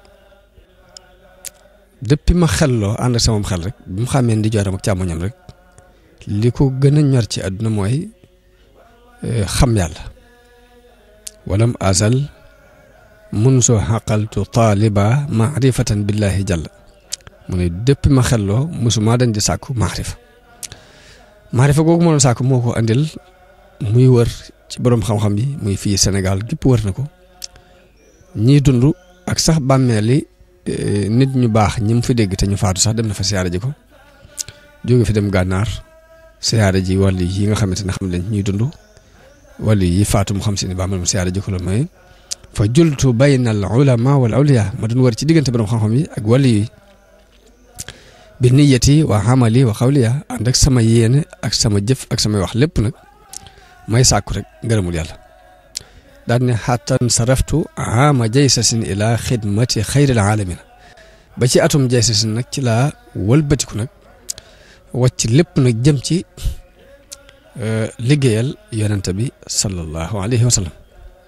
depuis ma xelloo ànd ak sama xel rek bi mu xàmmee ndi jooram ak càmmoñam rek li ko gën a ñor ci àdduna mooy xam yàlla walam azal mun soo xaqaltu taaliba maarifatan billahi jàlla mu ne depuis ma xelloo musuma dañ di sàkku maarifa maarifa googu moo doon sàkku moo ko andil muy wër ci boroom xam-xam yi muy fii Sénégal gépp wër na ko ñii dund ak sax bàmmeeli nit ñu baax ñi mu fi dégg te ñu faatu sax dem na fa siyaare ji ko jóge fi dem gànnaar siyaare ji wàll yi nga xamante ne xam leen ñuy dund wàll yi faatu mu xam si ne bàmmeel mu siyaare ji ko la mooy fa jultu bayna al ulama wal awliya ma doon wër ci diggante boroom xam-xam yi ak wàll yi bi niyati wa amali wa xawliya ànd ak sama yéene ak sama jëf ak samay wax lépp nag may sàkku rek ngërëmul yàlla daan ne xattan saraftu ama jaysasin ila xidmati xayril alamina ba ci atum jaysasin nag ci laa wëlbatiku nag wàcc lépp nag jëm ci liggéeyal yonente bi sallallahu alayhi wa sallam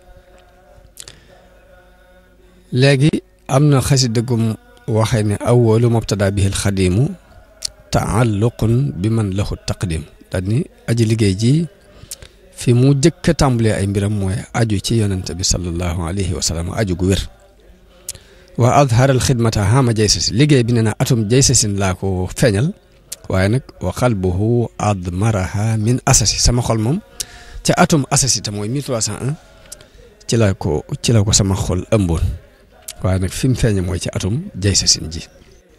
léegi am na xasida gum waxee ne awalu mubtada bihi alxadimu taalluqun bi man lahu taqdim daal ni aji liggéey ji fi mu jëkk a tàmbalee ay mbiram mooy aju ci yonente bi sallallahu alayhi wa sallam aju gu wér wa adhara al xidmata hama jaysasin liggéey bi nee na atum jaysasin laa ko feeñal waaye nag wa qalbuhu admaraha min asasi sama xol moom ca atum asasi te mooy 1301 ci la ko ci la ko sama xol ëmboon waaye nag fi mu feeñe mooy ci atum jay sa sin ji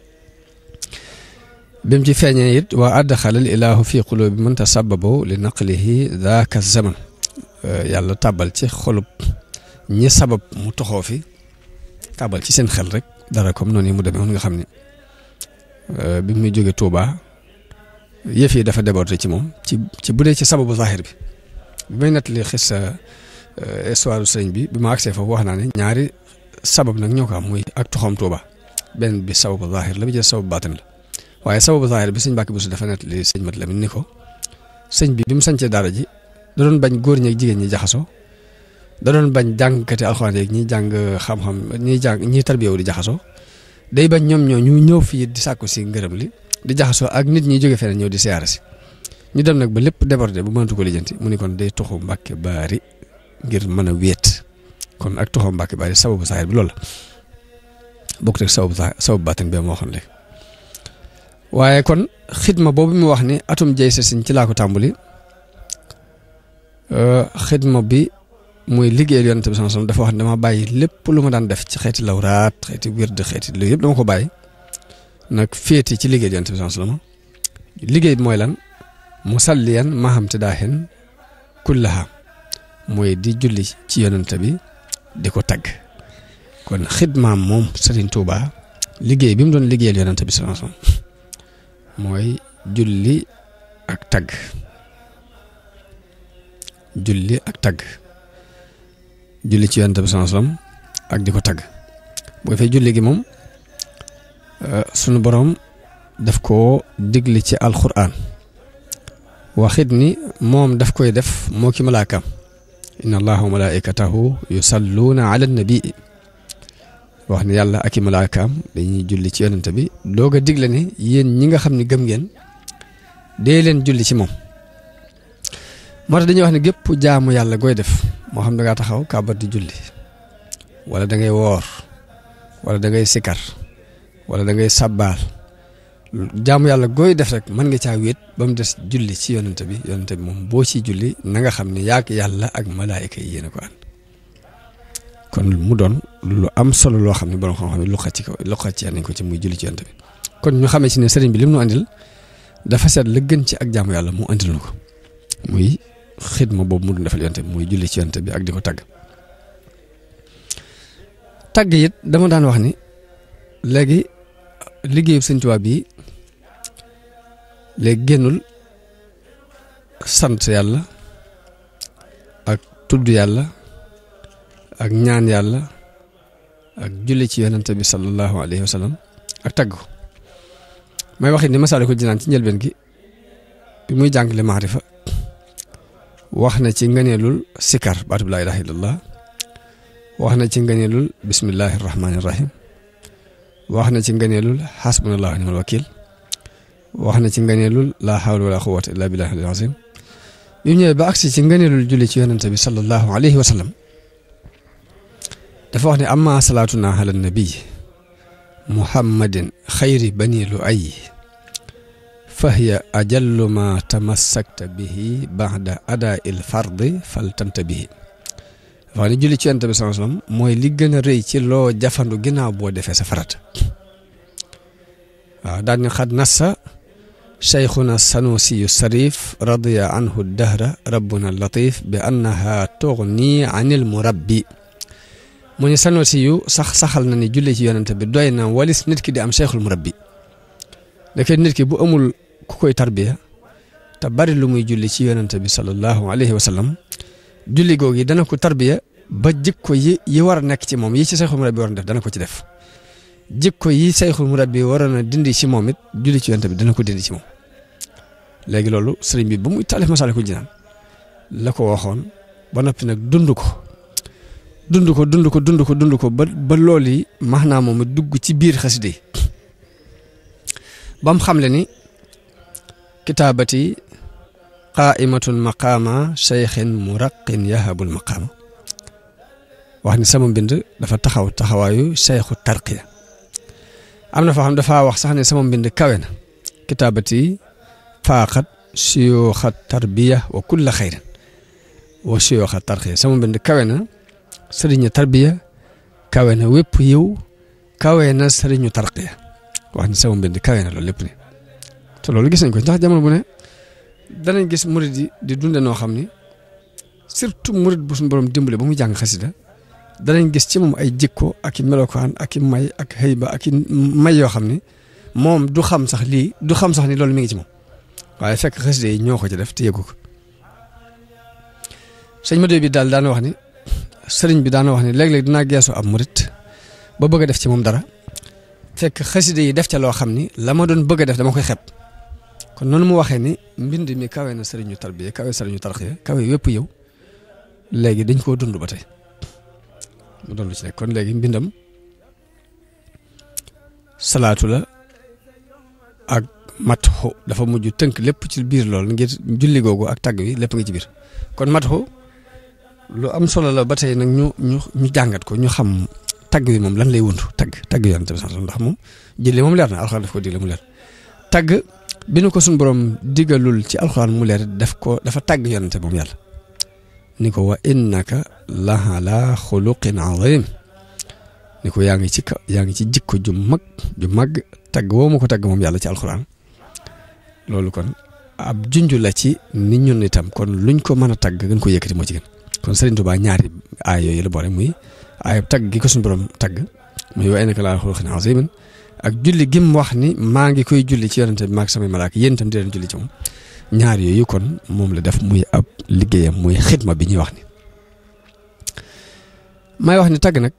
bi mu ci feeñee it waa addaxalal ilaahu fi qulubi man tasababo li naqlihi daaka zaman yàlla tàbbal ci xolub ñi sabab mu toxoo fi tàbbal ci seen xel rek dara comme noonu yi mu demee woon nga xam ne bi muy jóge Touba yëf yi dafa débordé ci moom ci ci bu dee ci sababu zahir bi bi may nettali xis sa histoire sëñ bi bi ma agsee foofu wax naa ne ñaari sabab nag ñoo ko am muy ak toxoom Touba benn bi sababu zahir la bi jël sababu baatin la waaye sababu zahir bi sëñ Mbàkke Buso dafa nettali sëñ Mat Lamin ni ko sëñ bi bi mu sañcee daara ji da doon bañ góor ñi ak jigéen ñi jaxasoo da doon bañ jàngkati alxuraan yeeg ñi jàng xam-xam ñi jàng ñi tarbiyewu di jaxasoo day bañ ñoom ñoo ñu ñëw fii di sàkku si ngërëm li di jaxasoo ak nit ñi jóge feneen ñëw di siyaare si ñu dem nag ba lépp débordé bu mënatu ko lijjanti mu ni kon day toxu Mbàkke Baari ngir mën a wéet kon ak toxu Mbàkke Baari sababu zahir bi loolu la bokk rek sababu sababu baatin bi moo xam léegi waaye kon xidma boobu mu wax ni atum jay sa sin ci laa ko tàmbali xidma bi muy liggéeyal yonent bi sallallahu alayhi wasallam dafa wax ne dama bàyyi lépp lu ma daan def ci xeeti lawraat xeeti wird xeeti lu yëpp dama ko bàyyi nag féeti ci liggéeyal yonent bi sallallahu alayhi wasallam liggéey bi mooy lan musalliyan maham te daaxin kullaha mooy di julli ci yonent bi di ko tagg kon xidmaam moom Serigne Touba liggéey bi mu doon liggéeyal yonent bi sallallahu alayhi wasallam mooy julli ak tagg julli ak tagg julli ci yonent bi sallallahu alayhi wasallam ak di ko tagg boo fay julli gi moom sunu boroom daf koo digle ci alxuraan waxit ni moom daf koy def moo ki malaakaam inna allaha wa malaikatahu yusalluuna ala nabii wax ne yàlla ak i malaakaam dañuy julli ci yonent bi doog a digle ne yéen ñi nga xam ne gëm ngeen dee leen julli ci moom moo tax dañuy wax ne gépp jaamu yàlla gooy def moo xam da ngaa taxaw kàbbat di julli wala da ngay woor wala da ngay sikar wala da ngay sabbaal jaamu yàlla gooy def rek mën nga caa wéet ba mu des julli ci yonent bi yonent bi moom boo ci julli na nga xam ne yaak yàlla ak malaayika yi yéen a ko ànd kon mu doon lu am solo loo xam ne borom xam-xam ne lu xacc ko lu xaccee nañ ko ci muy julli ci yonent bi kon ñu xamee ci ne sëriñ bi lim nu andil dafa seet la gën ci ak jaamu yàlla mu andil nu ko muy xidma boobu mu doon defal yonent bi muy julli ci yonent bi ak di ko tagg tagg it dama daan wax ni léegi liggéeyu Sëñ Tuubaa bii léegi génnul sant yàlla ak tudd yàlla ak ñaan yàlla ak julli ci yonent bi sallallahu alayhi wa sallam ak tagg ko may waxit ni Masaalikul Jinaan ci njëlbeen gi bi muy jàngale maarifa wax na ci ngëneelul sikar baatub laa ilaaha illallah wax na ci ngëneelul bismillahi rahmaani rahim wax na ci ngëneelul xasbunallahu nimal wakil wax na ci ngëneelul laa hawla wala quwwata illa billahi al azim bi mu ñëwee ba agsi ci ngëneelul julli ci yonente bi sallallahu alayhi wa sallam dafa wax ne amma salaatuna ala nabi muhammadin xayri bani lu ay fahiya ajallu ma tamassakta bihi baxda ada il fardi fal tanta bihi wax ni julli ci yonent bi sallallahu alayhi wasallam mooy li gën a rëy ci loo jafandu ginnaaw boo defee sa farata waaw daal ni xad nassa cheikhuna sanusiyu sarif radiya anhu dahra rabbuna latif bi annaha tugni anil murabbi mu ni sanusiyu sax saxal na ni julli ci yonent bi doy na walis nit ki di am cheikhul murabbi dafay nit ki bu amul ku koy tarbiya te bari lu muy julli ci yonent bi sallallahu alayhi wa sallam julli googu yi dana ko tarbiya ba jikko yi yi war a nekk ci moom yi ci sayxul murabbi waroon def dana ko ci def jikko yi sayxul murabbi waroon a dindi ci moom it julli ci yonent bi dana ko dindi ci moom léegi loolu sëriñ bi ba muy taalif Masaalikul Jinaan la ko waxoon ba noppi nag dund ko dund ko dund ko dund ko dund ko ba ba loolu yi maanaam moom dugg ci biir xasida yi ba mu xamle ni kitaabati qaaimatun maqaama cheikhin muraqin yahabul maqaama wax ni sama mbind dafa taxaw taxawaayu cheikhu tarqiya am na foo xam dafa wax sax ne sama mbind kawe na kitaabati faaqat siyooxa tarbiya wa kulla xayrin wa siyooxa tarqiya sama mbind kawe na sëriñu tarbiya kawe na wépp yiw kawe na sëriñu tarqiya wax ni sama mbind kawe na loolu lépp ni te loolu gis nañ ko ndax jamono bu ne danañ gis murid yi di dunde noo xam ni surtout murid bu suñu borom dimbale ba muy jàng xasida danañ gis ci moom ay jikko ak i melokaan ak i may ak xëyba ak i may yoo xam ni moom du xam sax lii du xam sax ni loolu mi ngi ci moom waaye fekk xasida yi ñoo ko ci def te yëgu ko sëñ Madou bi daal daana wax ni sëriñ bi daana wax ni léeg-léeg dinaa geesu ab murit ba bëgg a def ci moom dara fekk xasida yi def ca loo xam ni la ma doon bëgg a def dama koy xeeb kon noonu mu waxee ni mbind mi kawe na sëriñu tarbiya kawe sëriñu tarxiya kawe wépp yow léegi dañ koo dund ba tey mu doon lu ci nekk kon léegi mbindam salaatu la ak matxu dafa mujj tënk lépp ci biir lool ngir julli googu ak tagg wi lépp nga ci biir kon matxu lu am solo la ba tey nag ñu ñu ñu jàngat ko ñu xam tagg wi moom lan lay wundu tagg tagg yonent bi sax ndax moom julli moom leer na alxuraan daf ko digle mu leer tagg bi nu ko suñu borom digalul ci alxuraan mu leer daf ko dafa tagg yonent moom yàlla ni ko wa innaka lahala xuluqin azim ni ko yaa ngi ci ka yaa ngi ci jikko ju mag ju mag tagg woo ma ko tagg moom yàlla ci alxuraan loolu kon ab junj la ci ni ñun itam kon luñ ko mën a tagg gën ko yëkkati moo ci gën kon Serigne Touba ñaari aay yooyu la boole muy aayab tagg gi ko suñu borom tagg muy wa innaka lahala xuluqin azim ak julli gim wax ni maa ngi koy julli ci yonente bi maag samay malaaka yéen itam di leen julli ci moom ñaar yooyu kon moom la def muy ab liggéeyam muy xidma bi ñuy wax ni may wax ni tagg nag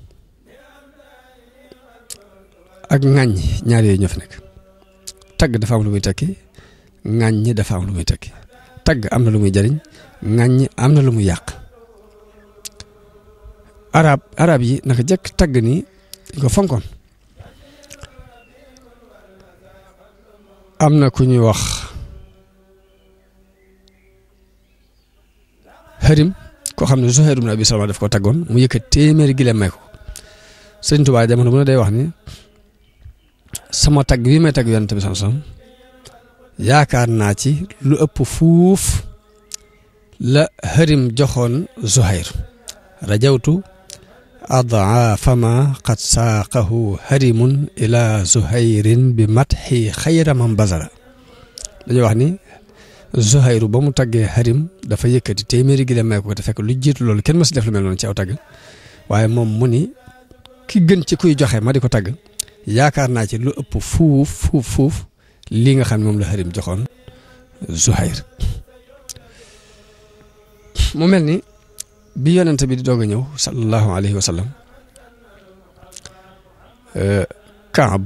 ak ŋàññi ñaar yooyu ñoo fi nekk tagg dafa am lu muy tekki ŋàññi dafa am lu muy tekki tagg am na lu muy jariñ ŋàññi am na lu muy yàq arab arab yi naka jëkk tagg nii dañ ko fonkoon am na ku ñuy wax xërim koo xam ne Zuhayr ibn Abi Salma daf ko taggoon mu yëkkat téeméeri gileem may ko Sëriñ Tuubaa jamono bu ne day wax ni sama tagg bii may tagg yonent bi sam yaakaar naa ci lu ëpp fuuf la xërim joxoon Zuhayr rajawtu adaafa ma qad saaqahu xërimun ila Zuhayrin bi matxi xayra man basara dañuy wax ni Zuhayru ba mu taggee xarim dafa yëkkati téeméeri gi may ko te fekk lu jiitu loolu kenn mësu def lu mel noonu ci aw tagg waaye moom mu ni ki gën ci kuy joxe ma di ko tagg yaakaar naa ci lu ëpp fuuf fuuf fuuf lii nga xam ne moom la xarim joxoon Zuhayr mu mel ni bi yonente bi di doog a ñëw sallallahu alayhi wa sallam Kaab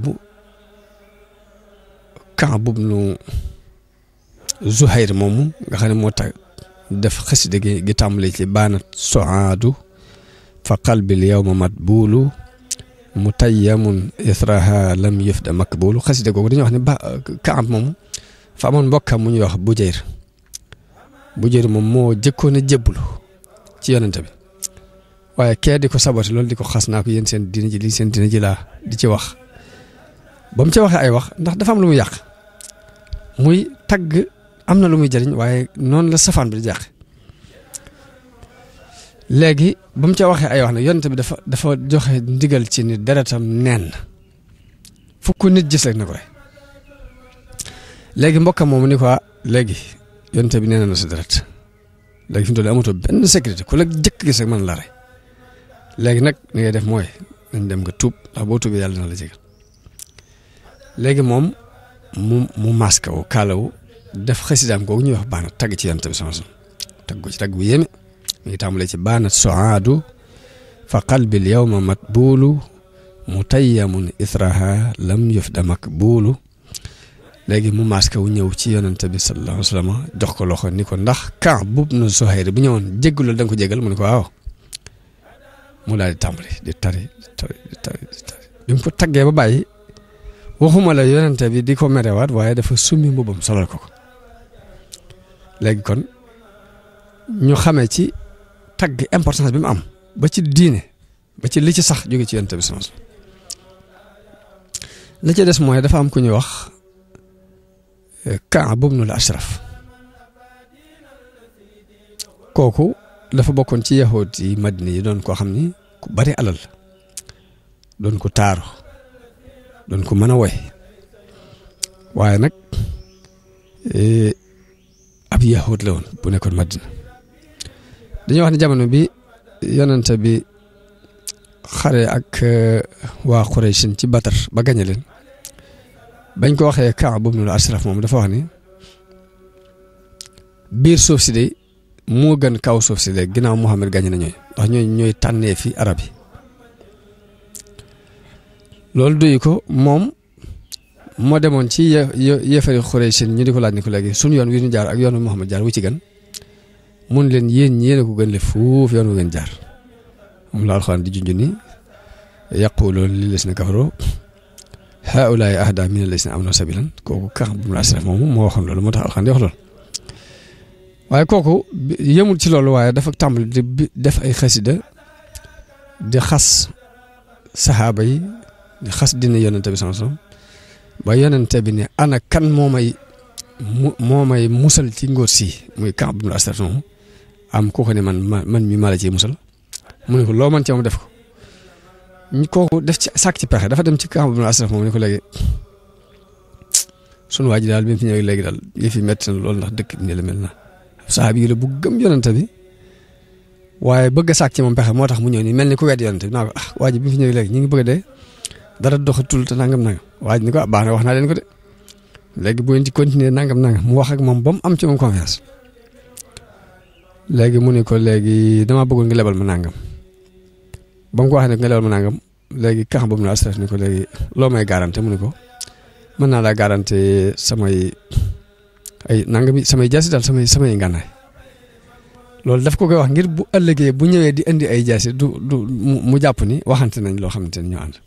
Kaab nu Zuhayr moomu nga xam ne moo tax def xasida gi gi tàmbale ci baanat soaadu fa qalbil yawma matbuulu mutayyamun israha lam yufda makbuulu xasida googu dañuy wax ne ba Kaab moomu fa amoon mbokkam mu ñuy wax Bujayr Bujayr moom moo jëkkoon a jébbalu ci yonente bi waaye kee di ko saboté loolu di ko xas naa ko yéen seen dina ji lii seen dina ji laa di ci wax ba mu ca waxee ay wax ndax dafa am lu muy yàq muy tagg am na lu muy jëriñ waaye noonu la safaan bi di jàq léegi ba mu ca waxee ay wax nag yonent bi dafa dafa joxe ndigal ci ni deretam neen fu ko nit gis rek na ko rey léegi mbokkam moomu ni ko léegi yonent bi nee na sa deret léegi fi mu toll amatoo benn sécurité ku la jëkk gis rek mën la rey léegi nag li ngay def mooy nañ dem nga tuub ndax boo tuubee yàlla dina la jégal léegi moom mu mu masque wu kaalawu def xasidaam googu ñuy wax baana tagg ci yonent bi sama sama tagg ko ci tagg bu yéeme mi ngi tàmbalee ci baana soaadu fa qalbil yawma matbuulu mutayyamun israha lam yufda makbuulu léegi mu masque wu ñëw ci yonent bi sallallahu alayhi wa sallam jox ko loxo ni ko ndax Kaab bub na Zuhayr bu ñëwoon jéggalu da nga ko jéggal mu ne ko waaw mu daal di tàmbali di tari di tari di tari di tari bi mu ko taggee ba bàyyi waxuma la yonente bi di ko merewaat waaye dafa summi mbubbam solal ko ko léegi kon ñu xamee ci tagg importance bi mu am ba ci diine ba ci li ci sax jóge ci yonente bi sama la ci des mooy dafa am ku ñuy wax Kaab ibnul Ashraf kooku dafa bokkoon ci yahood yi Madina yi doon koo xam ni ku bari alal doon ko taaru doon ko mën a woy waaye nag ab yahood la woon bu nekkoon Madina dañuy wax ne jamono bi yonente bi xare ak waa Quraysh ci Batar ba gañe leen bañ ko waxee Kaab ibnul Ashraf moom dafa wax ni biir suuf si de moo gën kaw suuf si de ginnaaw Muhammad gañe na ñooy ndax ñooy ñooy tànnee fi arab yi loolu duy ko moom moo demoon ci ye yéefari Quraysh ñu di ko laaj ni ko léegi suñu yoon wi ñu jaar ak yoonu Muhammad jaar wu ci gën mun leen yéen ñi yéen a ko gën le fuuf yoon wu ngeen jaar moom la alxuraan di junj ni yaquluuna lillazina kafaru haa'ulaa'i ahdaa mina llazina aamanuu sabiilan kooku Kaab ibnul Ashraf moomu moo waxoon loolu moo tax alxuraan di wax loolu waaye kooku yemul ci loolu waaye dafa tàmbali di def ay xasida di xas saxaaba yi di xas dina yonente bi sallallahu alayhi wasallam ba yonente bi ne ana kan moo may mu moo may musal ci ngóor si muy Kaab ibnul Ashraf moomu am kooku ne man man mi maa la ciy musal mu ne ko loo mën ci moom def ko ñu kooku def ci sàkk ci pexe dafa dem ci Kaab ibnul Ashraf moom ne ko léegi sunu waa ji daal bi mu fi ñëwee léegi daal yëf yi métti na loolu ndax dëkk bi nii la mel na saxaabi yi la bu gëm yonante bi waaye bëgg a sàkk ci moom pexe moo tax mu ñëw nii mel ni ku wedd yonante bi naa ko ah waa ji bi mu fi ñëwee léegi ñu ngi bëgg a dee dara doxatul te nangam nangam waa ji ni ko ah baax na wax naa leen ko de léegi bu ngeen ci continuer nangam nangam mu wax ak moom ba mu am ci moom confiance léegi mu ne ko léegi damaa bëggoon nga lebal ma nangam ba mu ko waxee ne nga lebal ma nangam léegi kax boobu na asraf ni ko léegi loo may garanté mu ne ko mën naa laa garanté samay ay nangami samay jaasi daal samay samay ngànnaay loolu daf ko koy wax ngir bu ëllëgee bu ñëwee di indi ay jaasi du du mu jàpp ni waxante nañ loo xamante ni ñoo ànd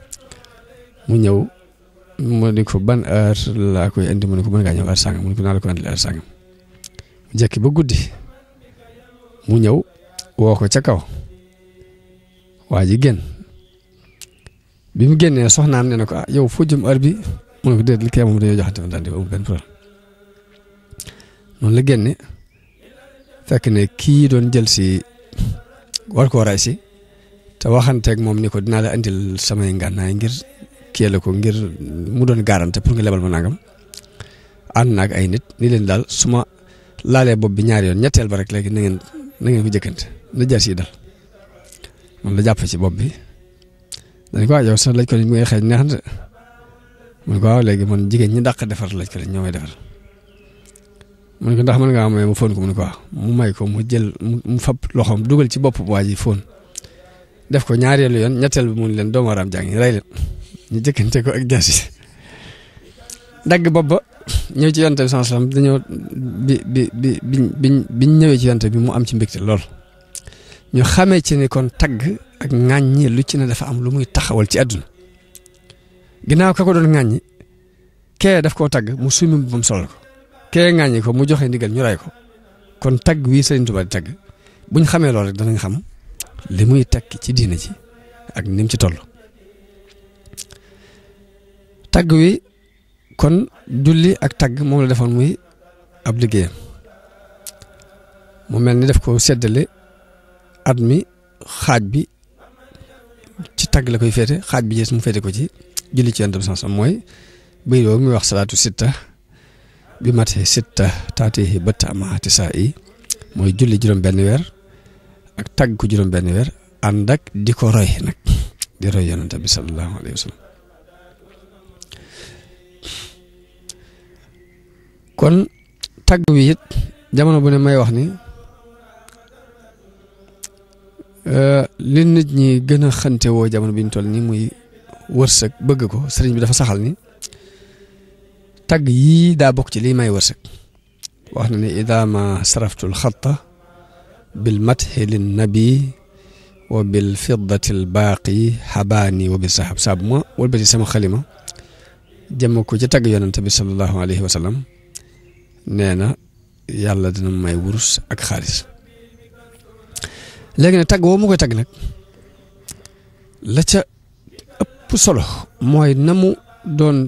mu ñëw mu ne ko ban heure laa koy indi mu ne ko mën ngaa ñëw heure sàngam mu ne ko naa la ko indi heure sàngam mu jekki ba guddi mu ñëw woo ko ca kaw waa ji génn bi mu génnee soxnaam ne na ko ah yow foo jëm heure bi mu ne ko déet li kee moom dañoo joxante daal di amul benn problème noonu la génne fekk ne kii doon jël si war koo ray si te waxanteeg moom ni ko dinaa la andil samay ngànnaay ngir kii la ko ngir mu doon garante pour nga lebal ma nangam ànd naag ay nit ni leen daal su ma laalee bopp bi ñaari yoon ñetteel ba rek léegi na ngeen na ngeen ko jëkkante na jar si dal moom la jàpp ci bopp bi dañ ko yow sax lañ ko mu ngay xeeñ neex na mu ne ko waaw léegi man jigéen ñi dàq defar lañ ko ñoo may defar mu ne ko ndax mën ngaa may mu fóon ko mu ne ko waaw mu may ko mu jël mu fab loxoom dugal ci bopp waa ji fóon def ko ñaareelu yoon ñetteel bi mu ne leen doomu aaraam jàng rey leen ñu jëkkante ko ak jaasi dagg bopp ba ñëw ci yonte bi sallallahu alayhi wasallam dañoo bi bi bi bi biñ biñ ñëwee ci yonte bi mu am ci mbégte lool ñu xamee ci ni kon tagg ak ŋàññi lu ci ne dafa am lu muy taxawal ci àdduna ginnaaw ka ko doon ŋàññi kee daf koo tagg mu sumi ba mu solal ko kee ŋàññi ko mu joxe ndigal ñu ray ko kon tagg wii Sëriñ Tuubaa di tagg buñ xamee loolu rek danañ xam li muy tekki ci diina ji ak ni mu ci toll tagg wi kon julli ak tagg moom la defoon muy ab liggéeyam mu mel ni def ko seddale at mi xaaj bi ci tagg la koy féete xaaj bi jees mu féete ko ci julli ci yonent bi sansam mooy bëy boobu muy wax salaatu sitta bi mate sitta taatihi bëtt amaati saa yi mooy julli juróom benn weer ak tagg ko juróom benn weer ànd ak di ko roy nag di roy yonent bi sallallahu alayhi wa sallam kon tagg wi it jamono bu ne may wax ni li nit ñi gën a xante woo jamono bi ñu toll nii muy wërsëg bëgg ko sëriñ bi dafa saxal ni tagg yii daa bokk ci lii may wërsëg wax na ne ida ma saraftul xatta bil mathi lin nabi wa bil fiddati al baaqi xabaani wa bi sahab saabu ma walbati sama xalima jëm ko ci tagg yonante bi sallallahu alayhi wa sallam nee na yàlla dina may wurus ak xaalis léegi nag tagg woo mu koy tagg nag la ca ëpp solo mooy na mu doon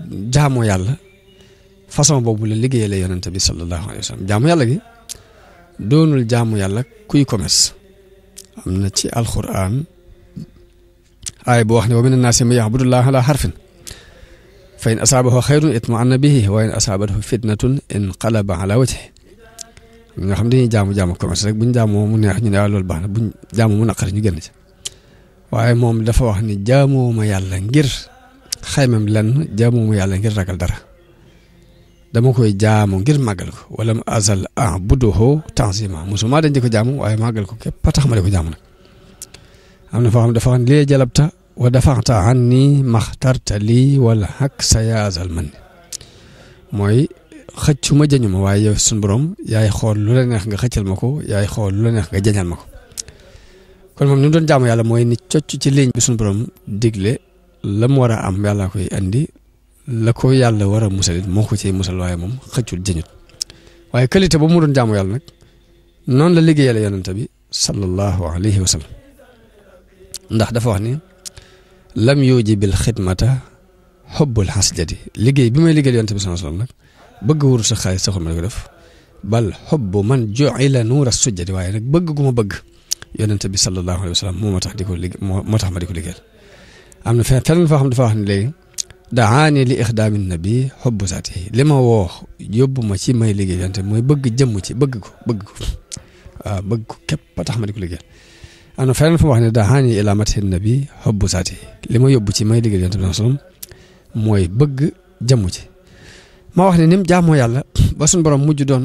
jaamoo yàlla façon boobu la liggéeyale yonante bi sallallahu alayhi wa sallam jaamu yàlla gi doonul jaamu yàlla kuy commerce am na ci alquran aay boo wax ne wa mina naasi man ya'budullaha ala harfin fa in asaabahu xayrun itma'anna bihi wa in asaabathu fitnatun inqalaba ala wajhi nga xam dañuy jaamu jaamu commerce rek buñ jaamoo mu neex ñu ne waaw loolu baax na buñ jaamu mu naqari ñu génn ci waaye moom dafa wax ni jaamooma yàlla ngir xaymam lenn jaamooma yàlla ngir ragal dara dama koy jaamu ngir màggal ko wala mu azal ah budduhoo tanzima musuma dañ di ko jaamu waaye màggal ko képp a tax ma di ko jaamu nag am na foo xam dafa xam ne lee jalabta wa dafaxta an nii maxtarta lii wala xak sa yaazal man mooy xëccu ma jañu ma waaye yow suñu borom yaay xool lu la neex nga xëccal ma ko yaay xool lu la neex nga jañal ma ko kon moom ni mu doon jaamu yàlla mooy ni cocc ci ligne bi suñu borom digle la mu war a am yàlla koy andi la ko yàlla war a musal it moo ko ciy musal waaye moom xëccul jëñut waaye qualité ba mu doon jaamu yàlla nag noonu la liggéeyale yonente bi sallallahu alayhi wa sallam ndax dafa wax ni lam yuji bil xidmata xobbul xasjadi liggéey bi may liggéeyal yonente bi sallallahu alayhi wa sallam nag bëgg wuru sa xaalis saxul ma di ko def bal xobbu man ju'ila nuura sujjadi waaye nag bëgg gu ma bëgg yonente bi sallallahu alayhi wa sallam moo ma tax di ko liggéey moo tax ma di ko liggéeyal am na fenn fenn foo xam dafa wax ne léegi daani li ixdaami nabi xobbu saati li ma woo yóbbu ma ci may liggéey yonente mooy bëgg jëmm ci bëgg ko bëgg ko waaw bëgg ko képp ba tax ma di ko liggéeyal am na fenn fu mu wax ne daani ila mati nabi xobbu saati li ma yóbbu ci may liggéey yonente bi sallam mooy bëgg jëmm ci ma wax ne ni mu jaamoo yàlla ba suñu borom mujj doon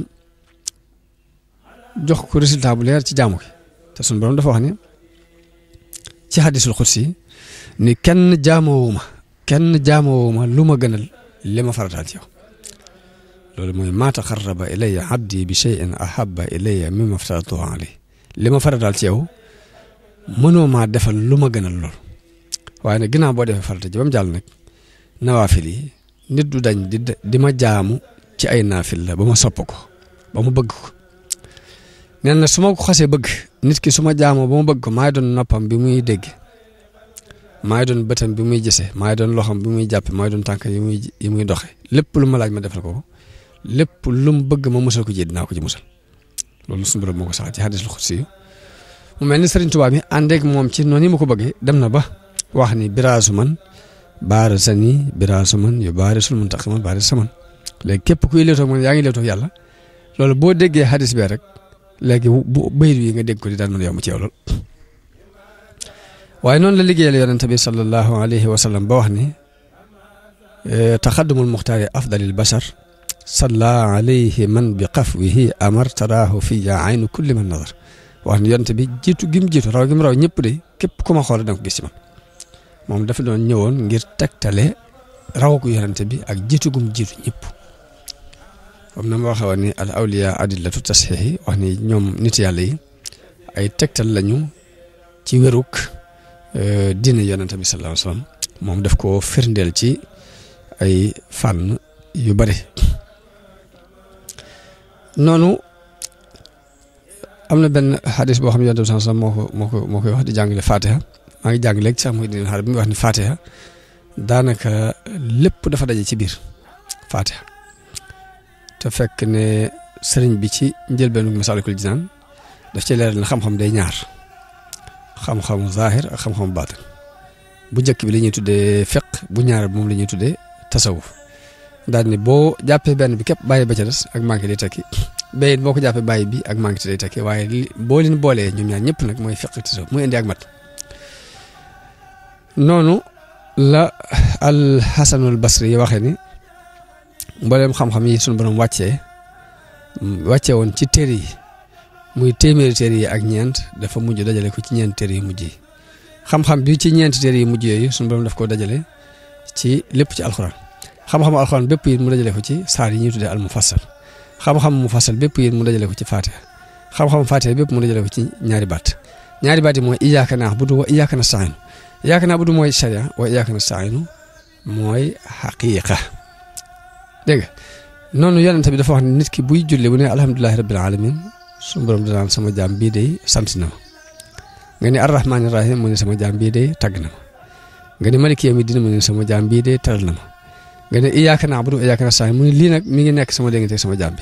jox ko résultat bu leer ci jaamu gi te suñu borom dafa wax ne ci hadisul xudsi ni kenn jaamoowuma kenn jaamoowuma lu ma gënal li ma farataal ci yow loolu mooy maa taqarraba ilayya abdi bi shay'in ahabba ilayya mimma aftaratuhu alayhi li ma farataal ci yow mënoo maa defal lu ma gënal lool waaye nag ginnaaw boo defee farata ji ba mu jàll nag nawaafil yi nit du dañ di di ma jaamu ci ay naafil la ba ma sopp ko ba ma bëgg ko nee na su ma ko xasee bëgg nit ki su ma jaamoo ba ma bëgg ko maay doon noppam bi muy dégg maay doon bëtam bi muy gisee maay doon loxam bi muy jàppe maay doon tànk yi muy yi muy doxe lépp lu ma laaj ma defal ko lépp lu mu bëgg ma musal ko ji dinaa ko ci musal loolu suñu borom moo ko sax ci hadisul xudsi mu mel ni Sëriñ Tuubaa mi àndeek moom ci noonu yi ma ko bëggee dem na ba wax ni biraasu man baara sa nii biraasu man yu baari sul mun tax man baari sa man léegi képp kuy leetoo man yaa ngi leetoo yàlla loolu boo déggee hadis bee rek léegi bu bayit yi nga dégg ko di daan mën a yomb ci yow lool waaye noonu la liggéeyal yonente bi sallallahu alayhi wa sallam ba wax ni taxaddumul muxtaari afdalil bashar salla alayhi man bi qafwihi amar taraahu fiya aynu kulli man nazar wax ni yonente bi jiitu gim jiitu raw gim raw ñëpp de képp ku ma xool da nga ko gis ci man moom dafa doon ñëwoon ngir tegtale raw ko yonente bi ak jiitu gum jiitu ñëpp comme na ma waxee woon ni al awliya adillatu tasxiixi wax ni ñoom nit yàlla yi ay tegtal lañu ci wéruk diine yonente bi sallallahu alayhi wasallam moom daf ko firndeel ci ay fànn yu bari noonu am na benn xadis boo xam ne yonente bi sallallahu alayhi wasallam moo ko moo ko moo koy wax di jàngale fatiha maa ngi jàng léegi sax muy dina xaar bi muy wax ni fatiha daanaka lépp dafa daje ci biir fatiha te fekk ne sëriñ bi ci njëlbeenu Masaalikul Jinaan daf ci leeral na xam-xam day ñaar xam-xamu zaahir ak xam-xamu baatin bu njëkk bi la ñuy tuddee fiq bu ñaar bi moom la ñuy tuddee tasawuf daal ni boo jàppee benn bi képp bàyyi ba ca des ak manqué day tekki bayit boo ko jàppee bàyyi bi ak manqué day tekki waaye li boo leen boolee ñoom ñaar ñëpp nag mooy fiq tasawuf muy indi ak mat noonu la al Hasanul Basri yi waxee ni mbooleem xam-xam yi sunu borom wàccee wàccee woon ci téere yi muy téeméeri téere yi ak ñeent dafa mujj dajale ko ci ñeent téere yi mujj yi xam-xam bi ci ñeenti téere yi mujj yooyu sunu borom daf ko dajale ci lépp ci alxuraan xam-xamu alxuraan bépp yi mu dajale ko ci saar yi ñuy tuddee al mufassal xam-xam mufassal bépp yi mu dajale ko ci faatiha xam-xam faatiha bépp mu dajale ko ci ñaari baat ñaari baat yi mooy iyyaka na'budu wa iyyaka nasta'iin iyyaka na'budu mooy sharia wa iyyaka nasta'iin mooy xaqiiqa dégg nga noonu yonente bi dafa wax ne nit ki buy julli bu ne alhamdulilahi rabbil alamin suñu borom danaan sama jaam bii day sant na ma nga ni arrahmaani rahim mu ne sama jaam bii day tagg na ma nga ni maliki yawmi diin mu ne sama jaam bii day teral na ma nga ne iyyaka na'budu wa iyyaka nasta'iin mu ne lii nag mi ngi nekk sama déggante sama jaam bi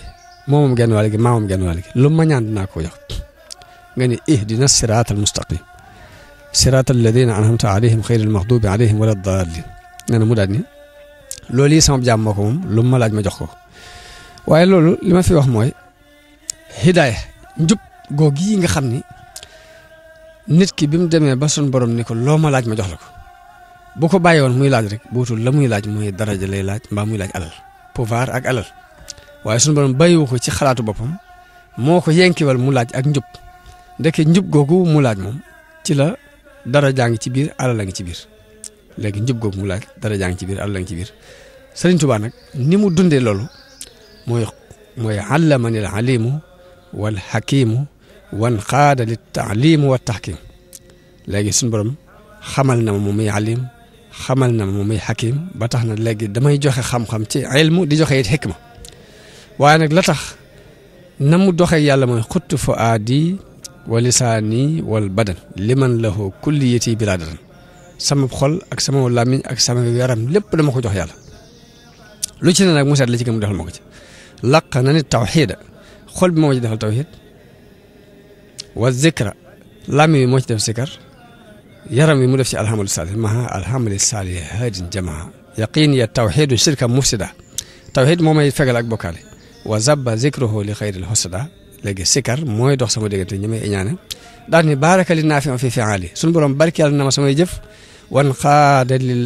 moomam genn wàll gi maamam genn wàll gi lu ma ñaan dinaa ko jox nga ni ihdina siraatal mustaqim siraatal ladina anhamta alayhim xayril maxdubi alayhim wala daalin nee na mu daal ni loolu yi sama jaam moo ko moom lu ma laaj ma jox ko waaye loolu li ma fi wax mooy hidaaya njub googu yi nga xam ni nit ki bi mu demee ba sun borom ni ko loo ma laaj ma jox la ko bu ko bàyyi woon muy laaj rek buutul la muy laaj muy daraja lay laaj mbaa muy laaj alal pouvoir ak alal waaye sunu borom bàyyiwu ko ci xalaatu boppam moo ko yenkiwal mu laaj ak njub ndeke njub googu mu laaj moom ci la dara jaa ngi ci biir alal la ngi ci biir léegi njub googu mu laaj dara jaa ngi ci biir alal la ngi ci biir Sëriñ Tuubaa nag ni mu dundee loolu mooy mooy allamani al alimu wal hakimu wan xaada li taalimu wa tahkim léegi suñu borom xamal na ma moom muy alim xamal na ma moom muy hakim ba tax na léegi damay joxe xam-xam ci ilmu di joxe it xikma waaye nag la tax na mu doxee yàlla mooy xuttu fu aadi wa lisaani wal badan liman lahu kulliyati bilaadatan sama xol ak sama làmmiñ ak sama yaram lépp dama ko jox yàlla lu ci ne nag mu seet la ci gën mu defal ma ko ci laq na ni tawxiida xol bi moo ci defal tawxiid wa zikra làmmiñ bi moo ci def zikar yaram bi mu def ci alhamdu saalih maha alhamdu saalih haadin jamaa yaqin ya tawxiidu shirka mufsida tawxiid moo may fegal ak bokkaale wa zabba zikruhu li xayril husada léegi sikar mooy dox sama diggante ñi may iñaane daal ni baaraka li naafi fi fi'aali suñu borom barkeel na ma samay jëf wan xaada lil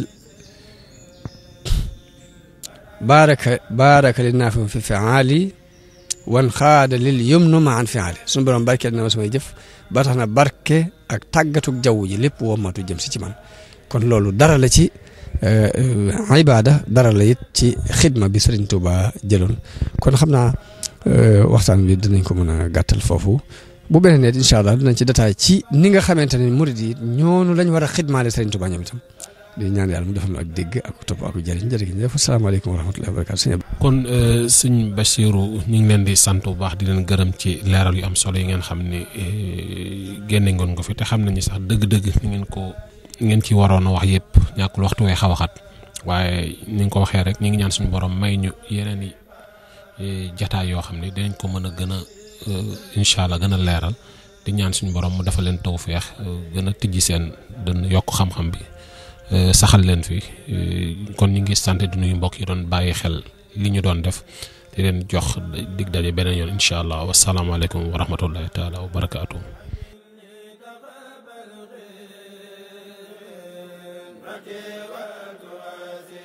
baaraka baaraka li naafi fi fi'aali wan xaada lil yumnu ma an fi'aali suñu borom barkeel na ma samay jëf ba tax na barke ak tàggatuk jaww ji lépp wommatu jëm si ci man kon loolu dara la ci ibaada dara la it ci xidma bi Sëriñ Tuuba jëloon kon xam naa waxtaan bi dinañ ko mën a gàttal foofu bu beneen it incha allah dinañ ci détail ci ni nga xamante ne murid yi ñoonu lañ war a xidmaale Sëriñ Tuuba ñoom itam di ñaan yàlla mu defal ñu ak dégg ak topp ak jëriñ jërëjëf asalaamaaleykum wa rahmatullahi wa barakaatu kon sëñ Bachirou ñu ngi leen di sant bu baax di leen gërëm ci leeral yu am solo yi ngeen xam ne génne ngoon ko fi te xam nañu sax dëgg-dëgg ni ngeen ko ngeen ci waroon a wax yëpp ñàkkul waxtu wee xaw a xat waaye ni nga ko waxee rek ñu ngi ñaan suñu borom may ñu yeneen i jataay yoo xam ne dinañ ko mën a gën a incha allah gën a leeral di ñaan suñu borom mu dafa leen tawféex gën a tijji seen dën yokk xam-xam bi saxal leen fi kon ñu ngi sant di nuyu mbokk yi doon bàyyi xel li ñu doon def di leen jox dig daje beneen yoon incha allah wasalaamaaleykum wa rahmatullahi taala wa barakaatu. Okay.